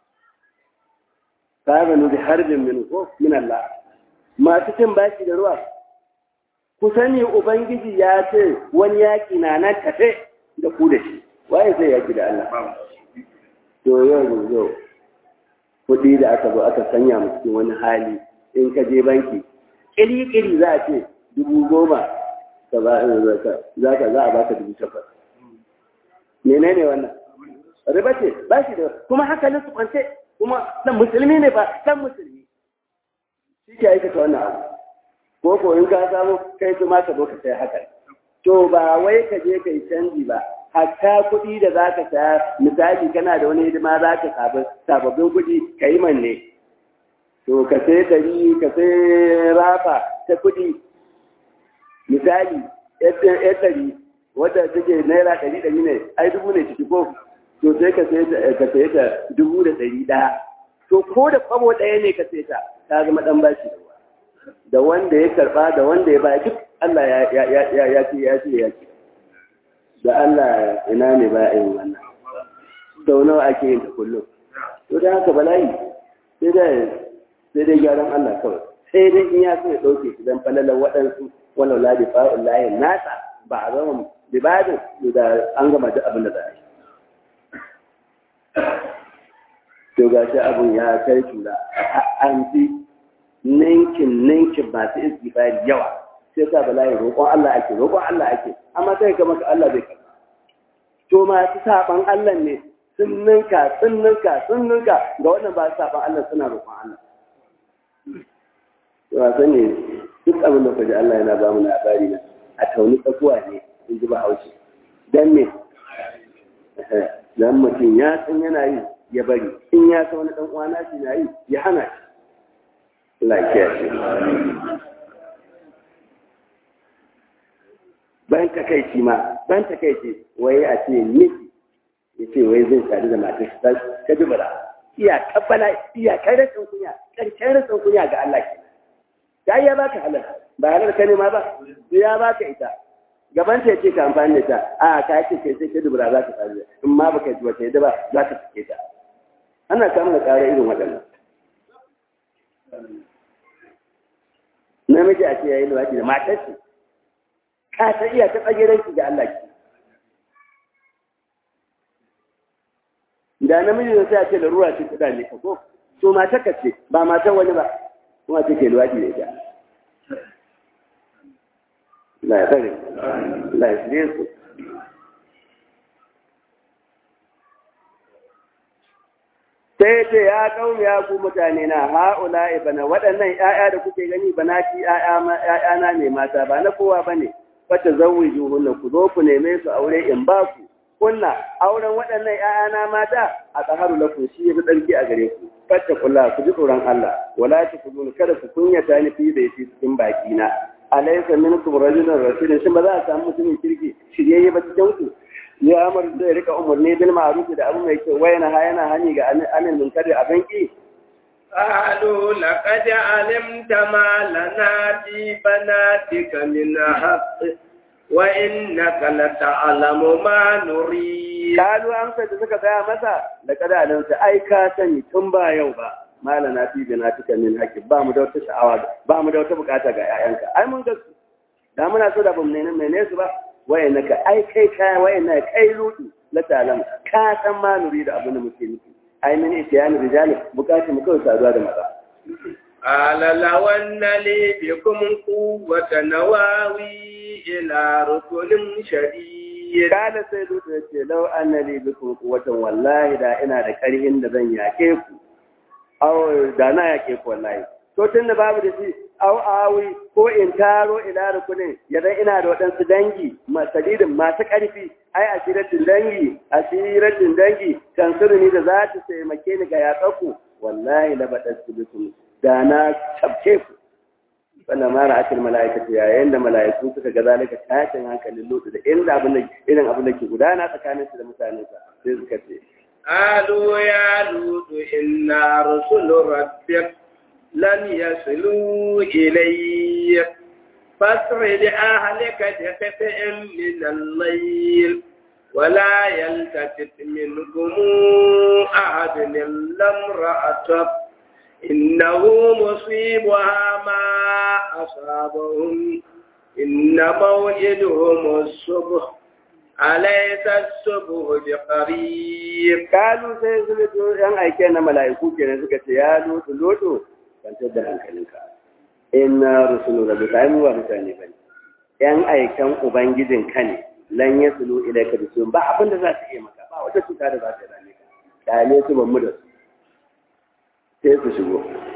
sabanu da harbin min ko min Allah masu cin bashi da ruwa ku sani ubangiji ya ce wani yaƙi na nan tafe da ku da shi waye zai yaƙi da Allah to yau yau kuɗi da aka zo aka sanya mu cikin wani hali in ka je banki ƙiri-ƙiri za a ce dubu goma za ka za a baka dubu takwas menene wannan riba ce ba shi da kuma hankalin su kwance kuma dan musulmi ne ba dan musulmi shi ke aikata wannan abu ko ko in ka samu kai su ma ka zo ka sai haka to ba wai ka je kai canji ba hatta kuɗi da za ka saya misali kana da wani hidima za ka sababbin kuɗi ka yi manne to ka sai ɗari ka sai rafa ta kuɗi misali ya ɗari wadda take naira ɗari ɗari ne ai dubu ne ciki ko to sai ka sai ta dubu da ɗari ɗaya to ko da kwabo ɗaya ne ka sai ta ta zama ɗan bashi da wanda ya karɓa da wanda ya ba duk Allah ya ce ya ce ya ce da Allah ina ne ba yin wannan sau nawa ake yin ta kullum to da haka bala'i sai dai sai dai gyaran Allah kawai sai dai in ya so ya ɗauke shi don falalar waɗansu walau la bi fa'ul lahi nasa ba a zama libadin da an gama duk abin da za a yi to ga shi abin ya kai tura an fi ninkin ninkin masu istighfari yawa sai sa bala'i roƙon Allah ake roƙon Allah ake amma sai ka maka Allah bai karɓa to masu saban Allah ne sun ninka sun ninka sun ninka ga wannan ba saban Allah suna roƙon Allah to a sani duk abin da kaji Allah yana ba mu labari na a tauni tsakuwa ne in ji Bahaushe dan me dan mutum ya san yana yi ya bari in ya san wani dan uwana shi na yi ya hana shi lafiya ce ban takaici ma ban takaici wai a ce miki ya ce wai zai sadu da matar shi ta dubara iya kabbala iya kai rashin kunya karshen rashin kunya ga Allah ke ta ya baka halal ba halal ka nema ba ya baka ita gaban ta ce ka amfani da ta a ka ce kai sai ta dubara za ka sadu in ma baka ji wata yadda ba za ka sake ta ana samun da ƙara irin waɗannan namiji a ce ya yi luwaɗi da matar shi ka ta iya ta tsageren shi ga Allah ki da namiji da sai a ce da ruwa ce kuɗa ne ka ko to matar ka ce ba matar wani ba kuma ce ke luwaɗi da ita la ya tsare la ya shirye su sai ce ya kaumi ya ku mutane na ha'ula bana waɗannan ‘ya'ya da kuke gani bana ki ‘ya'yana ne mata ba na kowa ba ne fata zauwi juhunna ku zo ku neme su aure in ba ku kunna auren waɗannan ‘ya'yana mata a tsaharu lakum shi ya fi ɗarki a gare ku fata kula ku ji tsoron Allah wala ta ku kada ku kunyata ni fi da yafi cikin baki na alaysa minkum rajulun rasulun shin ba za a samu mutumin kirki shiryayye ba cikin ku ya amur zai rika umarni bil ma'ruf da abu mai kyau wayana ha yana hani ga anil munkari abin ki قالوا لقد علمت ما لنا في بناتك من حق وإنك لتعلم ما نريد قالوا أمسا تسكى فيها مسا لقد علمت أي كاسني تنبا يوبا ما لنا في بناتك من حق با mu da wata sha'awa ba mu da wata bukata ga 'ya'yanka ai mun ga su da muna so da bamu ne mene su ba wayanaka ai kai kai wayana kai lutu la talam ka san ma nuri da abin da muke nufi ai min itiyani rijali bukatun mu kawai saduwa da maza قال لو أن لي بكم قوة نواوي إلى ركن شديد قال sai lutu yace law anna li bikum quwwatan wallahi da ina da karhin da zan yake ku aw da na yake ku wallahi to tun da babu da shi aw awi ko in taro ila rukunin yadan ina da waɗansu dangi masalidin masu ƙarfi ai asiratin dangi asiratin dangi kan ni da za ta taimake ni ga yaƙaku wallahi la baɗar su bisu da na tabce ku wannan mara akil mala'ikatu yayin da mala'iku suka ga zalika tashin hankalin lutu da inda abin da irin abin da ke gudana tsakanin su da mutanen sa sai suka ce قالوا يا لوط إنا رسل ربك لن يصلوا إليك فاسر بأهلك بقطع من الليل ولا يلتفت منكم أحد إلا امرأتك إنه مصيبها ما أصابهم إن موعدهم الصبح أليس الصبح بقريب kalu sai su lutu yan aike na mala'iku kenan suka ce ya lutu lutu kwantar da hankalinka inna rusulu rabbika ai mu ba mutane bane yan aikan ubangijin ka ne lan yasulu ilayka bisun ba abin da za su iya maka ba wata cuta da za ta rame ka kale su ban mu da su sai su shigo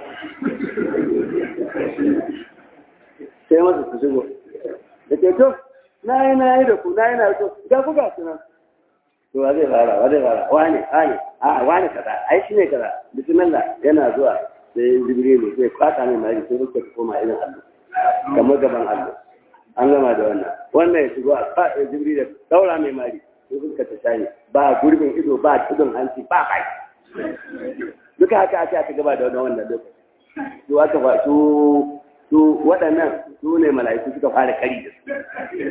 sai masu su shigo da ke to na yi na yi da ku na yi na to ga ku ga sunan to wa zai fara wa zai fara wani wani a wani kaza ai shi ne kaza bismillah yana zuwa sai jibrilu sai kwata mai mari sai fuskar ta koma irin allo kamar gaban allo an gama da wannan wannan ya shigo a kwata jibrilu daura mai mari sai fuskar ta shane ba gurbin ido ba tudun hanci ba kai duka haka aka aka gaba da wannan lokaci su aka fa su su waɗannan su ne mala'iku suka fara kari da su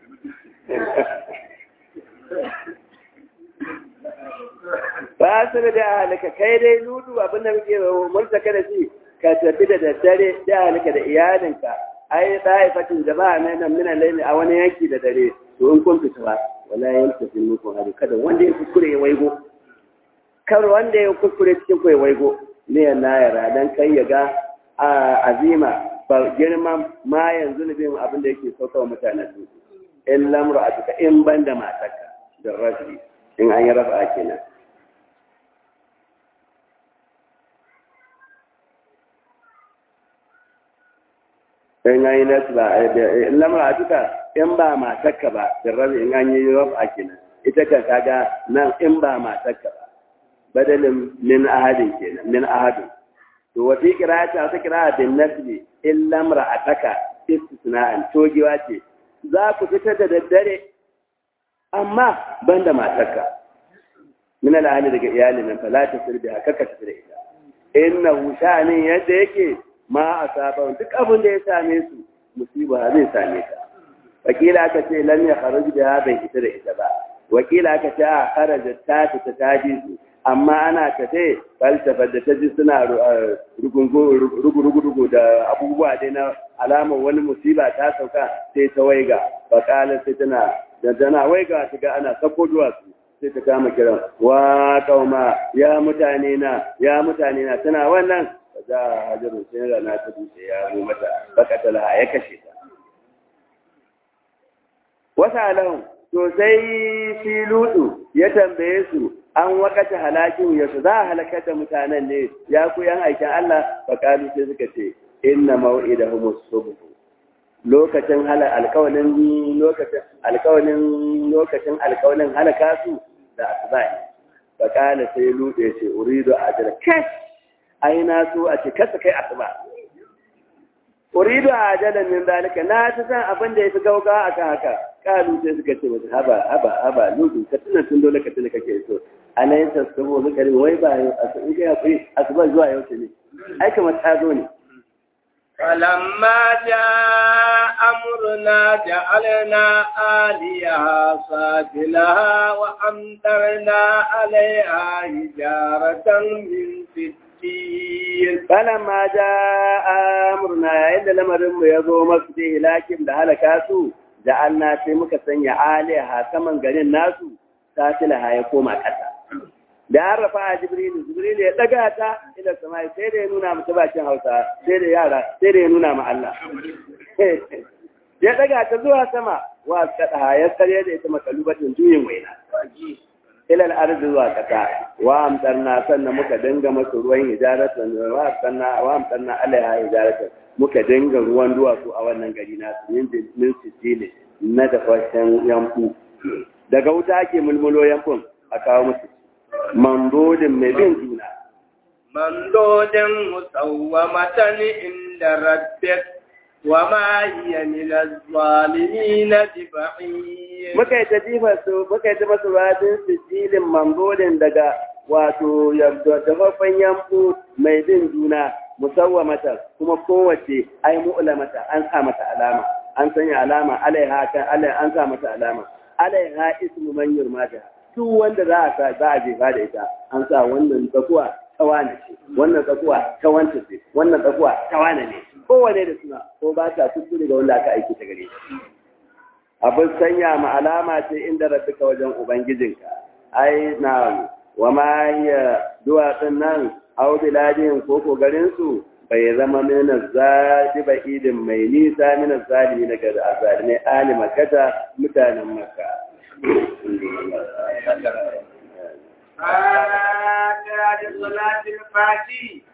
ba su da halaka kai dai nudu abinda muke multaka da shi ka tafi da daddare da halaka da iyalinka ai da'ifatin jama'a na nan minan laili a wani yanki da dare to in kun fita ba wala yanka fin muku hadu kada wanda ya kuskure ya waigo kar wanda ya kuskure cikin ku ya waigo ne na yara dan kai ya ga azima ba girman ma yanzu ne bin abin da yake sauka wa mutanen su in lamru a tuka in ban da matarka da rashi in an yi rafa kenan in an yi nasu ba in lamru a tuka in ba matarka ba da rashi in an yi rafa kenan ita kan kaga nan in ba matarka ba badalin min ahadin kenan min ahadin to wa fi qira'ati ta qira'a bin nasbi illa imra'ataka istisna'an togewa ce za ku fita da daddare amma banda matarka min al-ahli daga iyalin nan fala ta sirbi haka ka tafi da ita innahu sha'anin yadda yake ma asaba duk abin da ya same su musiba zai same ka wakila aka ce lam ya kharuj da bai ita da ita ba wakila aka ce a kharaja ta ta taji su amma ana tafe falsafar da ta ji suna rugu-rugu da abubuwa dai na alamar wani musiba ta sauka sai ta waiga bakalar sai tana da tana waiga ta ga ana sako duwatsu sai ta kama kiran wa kauma ya mutane na ya mutane na tana wannan ba za a hajjaru sai rana ta dutse ya zo mata bakatala ya kashe ta wata alahun to sai shi lutu ya tambaye su an wakata halakin yasu za a halakar da mutanen ne ya ku yan aikin Allah fakalu sai suka ce inna mau'idahum as-subh lokacin hala alkawalin lokacin alkawalin lokacin alkawalin halaka su da asbai fakala sai lutu ya ce uridu ajra kash aina su a ce kasa kai asba uridu ajalan min dalika na ta san abin da yafi gauga akan haka kalu sai suka ce mata haba haba haba lutu ka tuna tun dole ka tuna kake so alayhi tasabo zikari wai ba in kai hakuri asuba zuwa yau ne ai kamar ta zo ne فلما جاء أمرنا جعلنا آليها سافلها وأمطرنا عليها حجارة من سجيل فلما جاء أمرنا عند لمرم يزو مسجد لكن ده هلكاسو جعلنا في مكسن آليها كمن قال الناس سافلها يقوم أكتا da an rafa a jibrilu jibrilu ya daga ta ila samai sai da ya nuna mata bakin hausa sai da yara sai da ya nuna ma Allah ya daga ta zuwa sama wa kada ya kare da ita makalubatin juyin waina ila al-ardi zuwa kasa wa amtarna sannan muka dinga masa ruwan hijaratan wa amtarna wa amtarna alaiha hijaratan muka dinga ruwan duwatsu a wannan gari na min min sijili na da fashin yanku daga wuta ake mulmulo yankun a kawo musu mandodin mai bin juna. Mandodin musawwamatan inda rabbik wa ma hiya min az-zalimin biba'id. Muka yi tajifa su muka yi tajifa su radin sijilin mandodin daga wato dafaffen yamfu mai bin juna musawwamatan kuma kowace ai mu'lamata an sa mata alama an sanya alama alaiha kan alaiha an sa mata alama alaiha ismu man yurmata duk wanda za a sa za a jefa da ita an sa wannan tsakuwa tawana ce wannan tsakuwa tawanta ce wannan tsakuwa tawana ne kowane da suna ko ba ta kuskure ga wanda aka aiki ta gare shi abin sanya ma alama ce inda rabbika wajen ubangijinka ai na wa ma hiya duwatsun nan aw biladin ko ko garin su bai zama mina zadi ba idin mai nisa mina zalimi daga azalimai ali makata mutanen makka آتى صلاة الفاتي